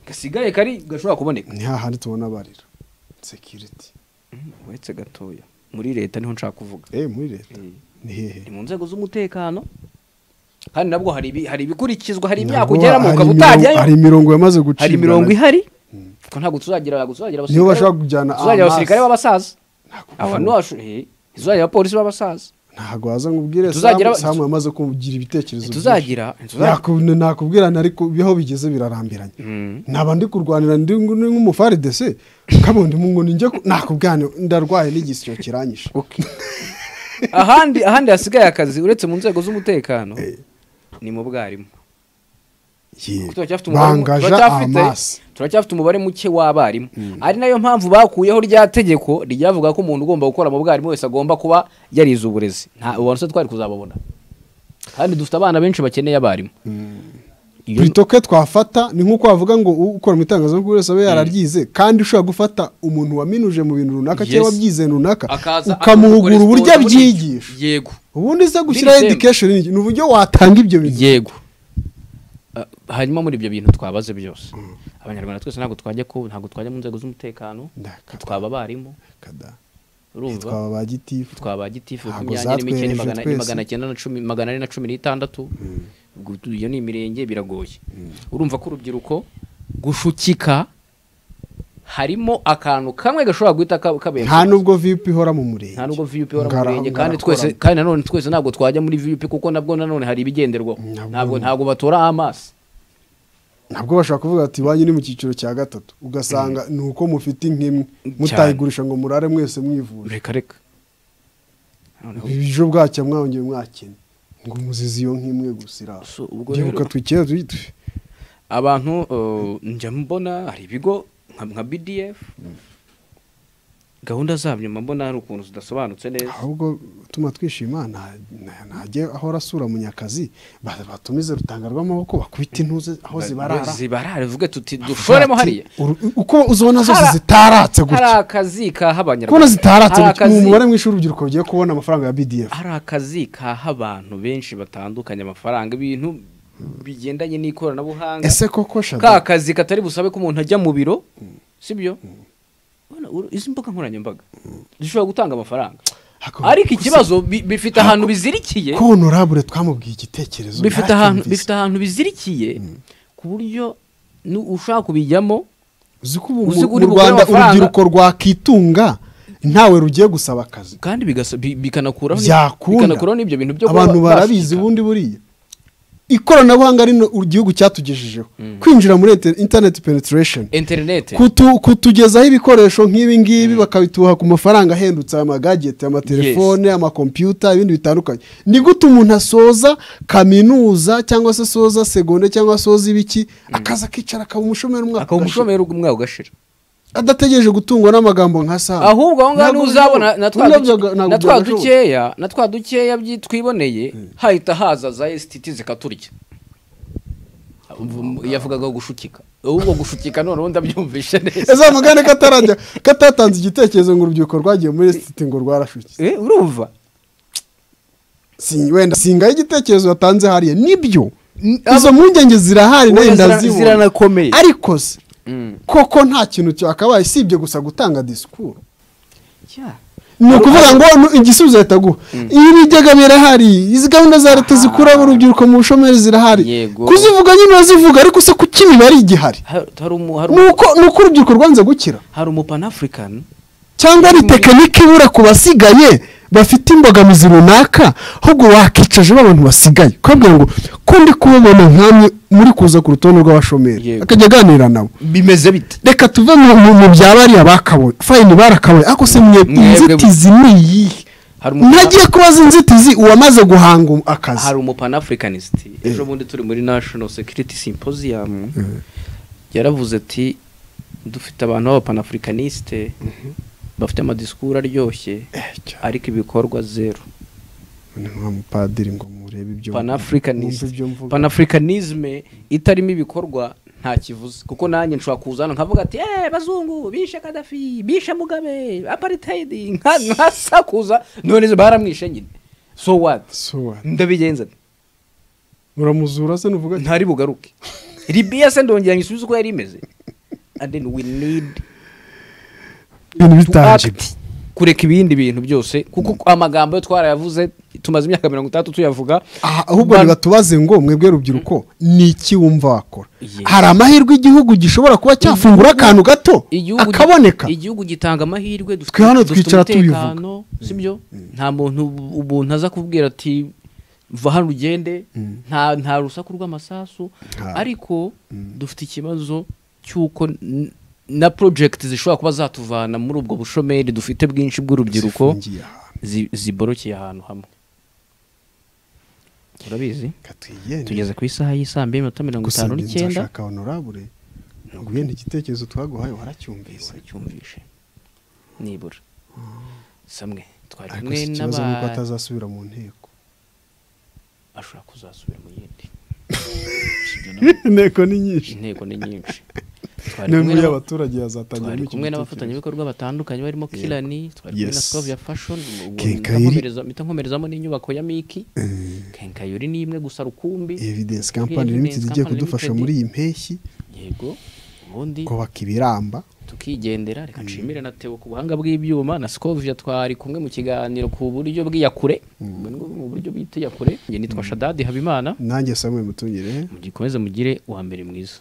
gasigaye kari gashobora kuboneka ni hahandi tubona barira sekiriti uretse gatoya muri leta niho nshaka kuvuga eh muri leta Eh. ni hehe ni mu nzego z'umutekano kandi nabwo hari ibi- hari ibikurikizwa hari imyaka Ntabwo ugeramo hari ukaba imirongo- hari utajyayo imirongo yamaze gucibwa hari imirongo ihari ko ntabwo tuzagira tuzagira Niho bashobora kujyana tuzagira amaso. abasirikare b'abasaza Ntabwo aba bashobora. tuzagira abapolisi b'abasaza ntabwo waza ngo ubwire Tuzagira- Samu- samu yamaze kugira ibitekerezo tuzagira tuzagira- byinshi. nakubwirana ariko aho bigeze birarambiranye Mm. naba ndi kurwanira ndi ndi nk'umufaride se kabundi mu ngo ninjye ku- nakubwirana ndarwaye n'igisyo kiranyishe Okay. ahandi ahandi hasigaye akazi uretse mu nzego z'umutekano ni mu bwarimu Ye, turacyafite umubare mu- bangaja turacyafite- amasi turacyafite umubare muke w'abarimu ari nayo mpamvu bakuyeho rya tegeko ryavuga ko umuntu ugomba gukora mu bwarimu wese agomba kuba yarize uburezi nta ubanza twari kuzababona kandi dufite abana benshi bakeneye abarimu Iyo- burito ke twafata ni nk'uko wavuga ngo ukora mu itangazamakuru wese abe yararyize kandi ushobora gufata umuntu waminuje mu bintu runaka Yes. cyangwa wabyize runaka akaza ukamuhugura akabikora uburyo siporo, abyigisha yego ubundi se gushyiraho Biri same. education ni iki? ni uburyo watanga ibyo bintu yego Ah, hanyuma muri ibyo bintu twabaze byose abanyarwanda twese ntabwo twajya ku ntabwo twajya mu nzego z'umutekano Ndakabya. twaba abarimu Kada. urumva twaba ba gitifu twaba gitifu ku Ntabwo myanya n'imikino zatwereje magana ni twese. magana cyenda na cumi magana ane na cumi n'itandatu Ubwo tu- iyo ni imirenge biragoye urumva ko urubyiruko gushukika harimo akantu kamwe gashobora guhita ka- kabera nta nubwo vipu ihora mu murenge nta nubwo VUP ihora mu Ngara- murenge kandi ngarakora. twese kandi nanone twese ntabwo twajya muri VUP kuko nabwo nanone hari ibigenderwaho Nabwo- ntabwo ntabwo batora amaso ntabwo bashobora kuvuga ati banyu ni mu cyiciro cya gatatu ugasanga ni uko mufite nk'imwe mutayigurisha ngo murare mwese mwivuje reka reka ejo bwacya mwongeye mwakene ngo muzize iyo nk'imwe gusa iraha So, ubwo ndibuka rero- twikera tuyitwe abantu uh, njya mbona hari ibigo nka, nka bdf gahunda zabyo mba mbona hari ukuntu zidasobanutse neza ahubwo utuma twishima nta- nta- ntajye ahora asura munyakazi ba- batumize rutanga rw'amaboko bakubita intuze aho zibarara zibarara vuge tuti dushoremo hariya Uru- uko uzibona zose Hari- zitaratse hari gutya akazi kaha kubona abanyarwanda zitaratse hari gutya ni umubare akazi mwinshi w'urubyiruko rugiye kubona amafaranga ya bdf hari akazi kaha abantu benshi batandukanye amafaranga ibintu bigendanye n'ikoranabuhanga ese koko ka shada kazi katari busabe ko umuntu ajya mu biro sibyo Bana, uru- izi mbuga nkoranyambaga zishobora gutanga amafaranga Hako- ariko gusa- ikibazo bi- bifite ahantu bizirikiye ko honorable twamubwiye igitekerezo bifite ahantu yaracyumvise. bifite ahantu bizirikiye ku buryo nu- ushaka kubijyamo uzi ko ubu mu- uzi ko uri mu bugure rwanda amafaranga- urubyiruko rwakitunga ntawe rugiye gusaba akazi kandi bigasa- bi- bikanakuraho ni- byakunda bikanakuraho n'ibyo bintu byo kuba abantu bashika. barabizi ubundi buriya ikoranabuhanga ari igihugu cyatugejejeho kwinjira muri inter- internet penetration interinete Kutu- kutugezaho ibikoresho nk'ibi ngibi bakabituha ku mafaranga ahendutse aya magageti amatelefone amakompiyuta ibindi bitandukanye ni gute umuntu asoza kaminuza cyangwa se asoza segonde cyangwa asoza ibiki akaza akicara akaba umushomeri umwaka akaba ugashira. umushomeri umwaka ugashira adategereje gutungwa n'amagambo nka saa ahubwo aho ngaho Ntabwo ntuzabona bishoboka. na twa Nabyo duke- ga- ntabwo na twa byagashoboka. dukeya na twa dukeya byi- twiboneye hahita haza za esititi zikaturya Ubu- yavugaga gushukika ahubwo gushukika noneho ndabyumvishe neza ese amagare katarajya katatanze igitekerezo ngo urubyiruko rwagiye muri siti ngo rwarashutse Eh, urumva Si- wenda singaho igitekerezo watanze hariya nibyo izo mpungenge zirahari nayo Wenda zira- ndazibona. ziranakomeye. ariko se Mm. koko nta kintu cyakabaye usibye gusa gutanga disikuru Yeah. ni ukuvuga ngo nu- igisubizo leta guha iyo ibijyaga birahari izi gahunda za leta zikuramo urubyiruko mu bushomeri zirahari Yego. kuzivuga nyine urazivuga ariko se kuki imibare igihari Ha- hari umu- hari ni umu- uko ni uko urubyiruko rwanze gukira hari umu panafrican cyangwa ari tekinike ibura ku basigaye bafite imbogamizi runaka ahubwo wakicaje abantu basigaye ukabwira ngo ko ndi kubabona nkamwe muri kuza ku rutonde rw'abashomeri Yego. akajya aganira nabo bimeze bite reka tuve mu- mu mu bya bariya bakabonye fayini barakabonye ariko se mwe Mwebwe- inzitizi ni iyihe hari ntagiye kubaza inzitizi uwamaze guhanga um- akazi hari umupanafulikanist ejo bundi turi muri national security symposium yaravuze ati dufite abantu b'abapanafulikaniste bafite amadisikuru aryoshye ariko ibikorwa zeru ni nka mupadiri ngo murebe ibyo Pan-Africanist. mwumve ibyo mvuga. panafurikanisme itarimo ibikorwa nta kivuze kuko nanjye nshobora kuza hano nkavuga ati eee bazungu bishe kadafi bishe mugabe aparitedi nkasakuza none izo baramwishe nyine so what So what? ndabigenza nte? uramuzura se nuvuga ati ntari bugaruke libiya se ndongera nyisubize uko yari imeze and then we need ibintu to bitangiye act kureka ibindi bintu byose kuko amagambo yo twarayavuze tumaze imyaka mirongo itandatu tuyavuga Aha, ahubwo Ba- ntibatubaze ngo mwebwe rubyiruko ni iki wumva wakora Yes. hari amahirwe igihugu gishobora kuba cyafungura akantu gato igihugu akaboneka igihugu gitanga amahirwe dufite- Twe hano dufite twicara tubivuga. umutekano, sibyo nta muntu umuntu aza kubwira ati va hano ugende nta nta rusaku rw'amasasu Nta- ariko dufite ikibazo cy'uko n- na project zishobora kuba zatuvana muri ubwo bushomeri dufite bwinshi bw'urubyiruko Zifungiye ahantu. zi- ziborokeye ahantu hamwe urabizi Reka twigende. tugeze ku isaha y'isaa mbiri n'iminota mirongo gusa itanu njye n'icyenda nzashaka honorable nguye igitekerezo twaguhaye waracyumvise waracyumvishe nibura samwe twari ariko kumwe si ikibazo nuko n'aba atazasubira mu nteko ashobora kuzasubira mu yindi inteko ni nyinshi intego ni nyinshi twari niyo kumwe nkuru n'aba- y'abaturage yazatangira twari kumwe n'abafatanyabikorwa batandukanye barimo kirani twari kumwe na Yes. skovia fashion ubu Kenkayori. mpita nkomereza- mpita nkomerezamo n'inyubako ya miki kenkayori ni imwe gusa rukumbi evidence Kuri company limited Evidence igiye Company kudufasha Limited. muri iyi mpeshyi yego ubundi kubaka ibiramba tukigendera reka nshimire na Theo ku buhanga bw'ibyuma na Scovia twari kumwe mu kiganiro ku buryo bw'iyakure mu buryo bw'iyakure njye nitwa Shadadi Habimana nanjye samwe mutungire mugikomeze mugire uwa mbere mwiza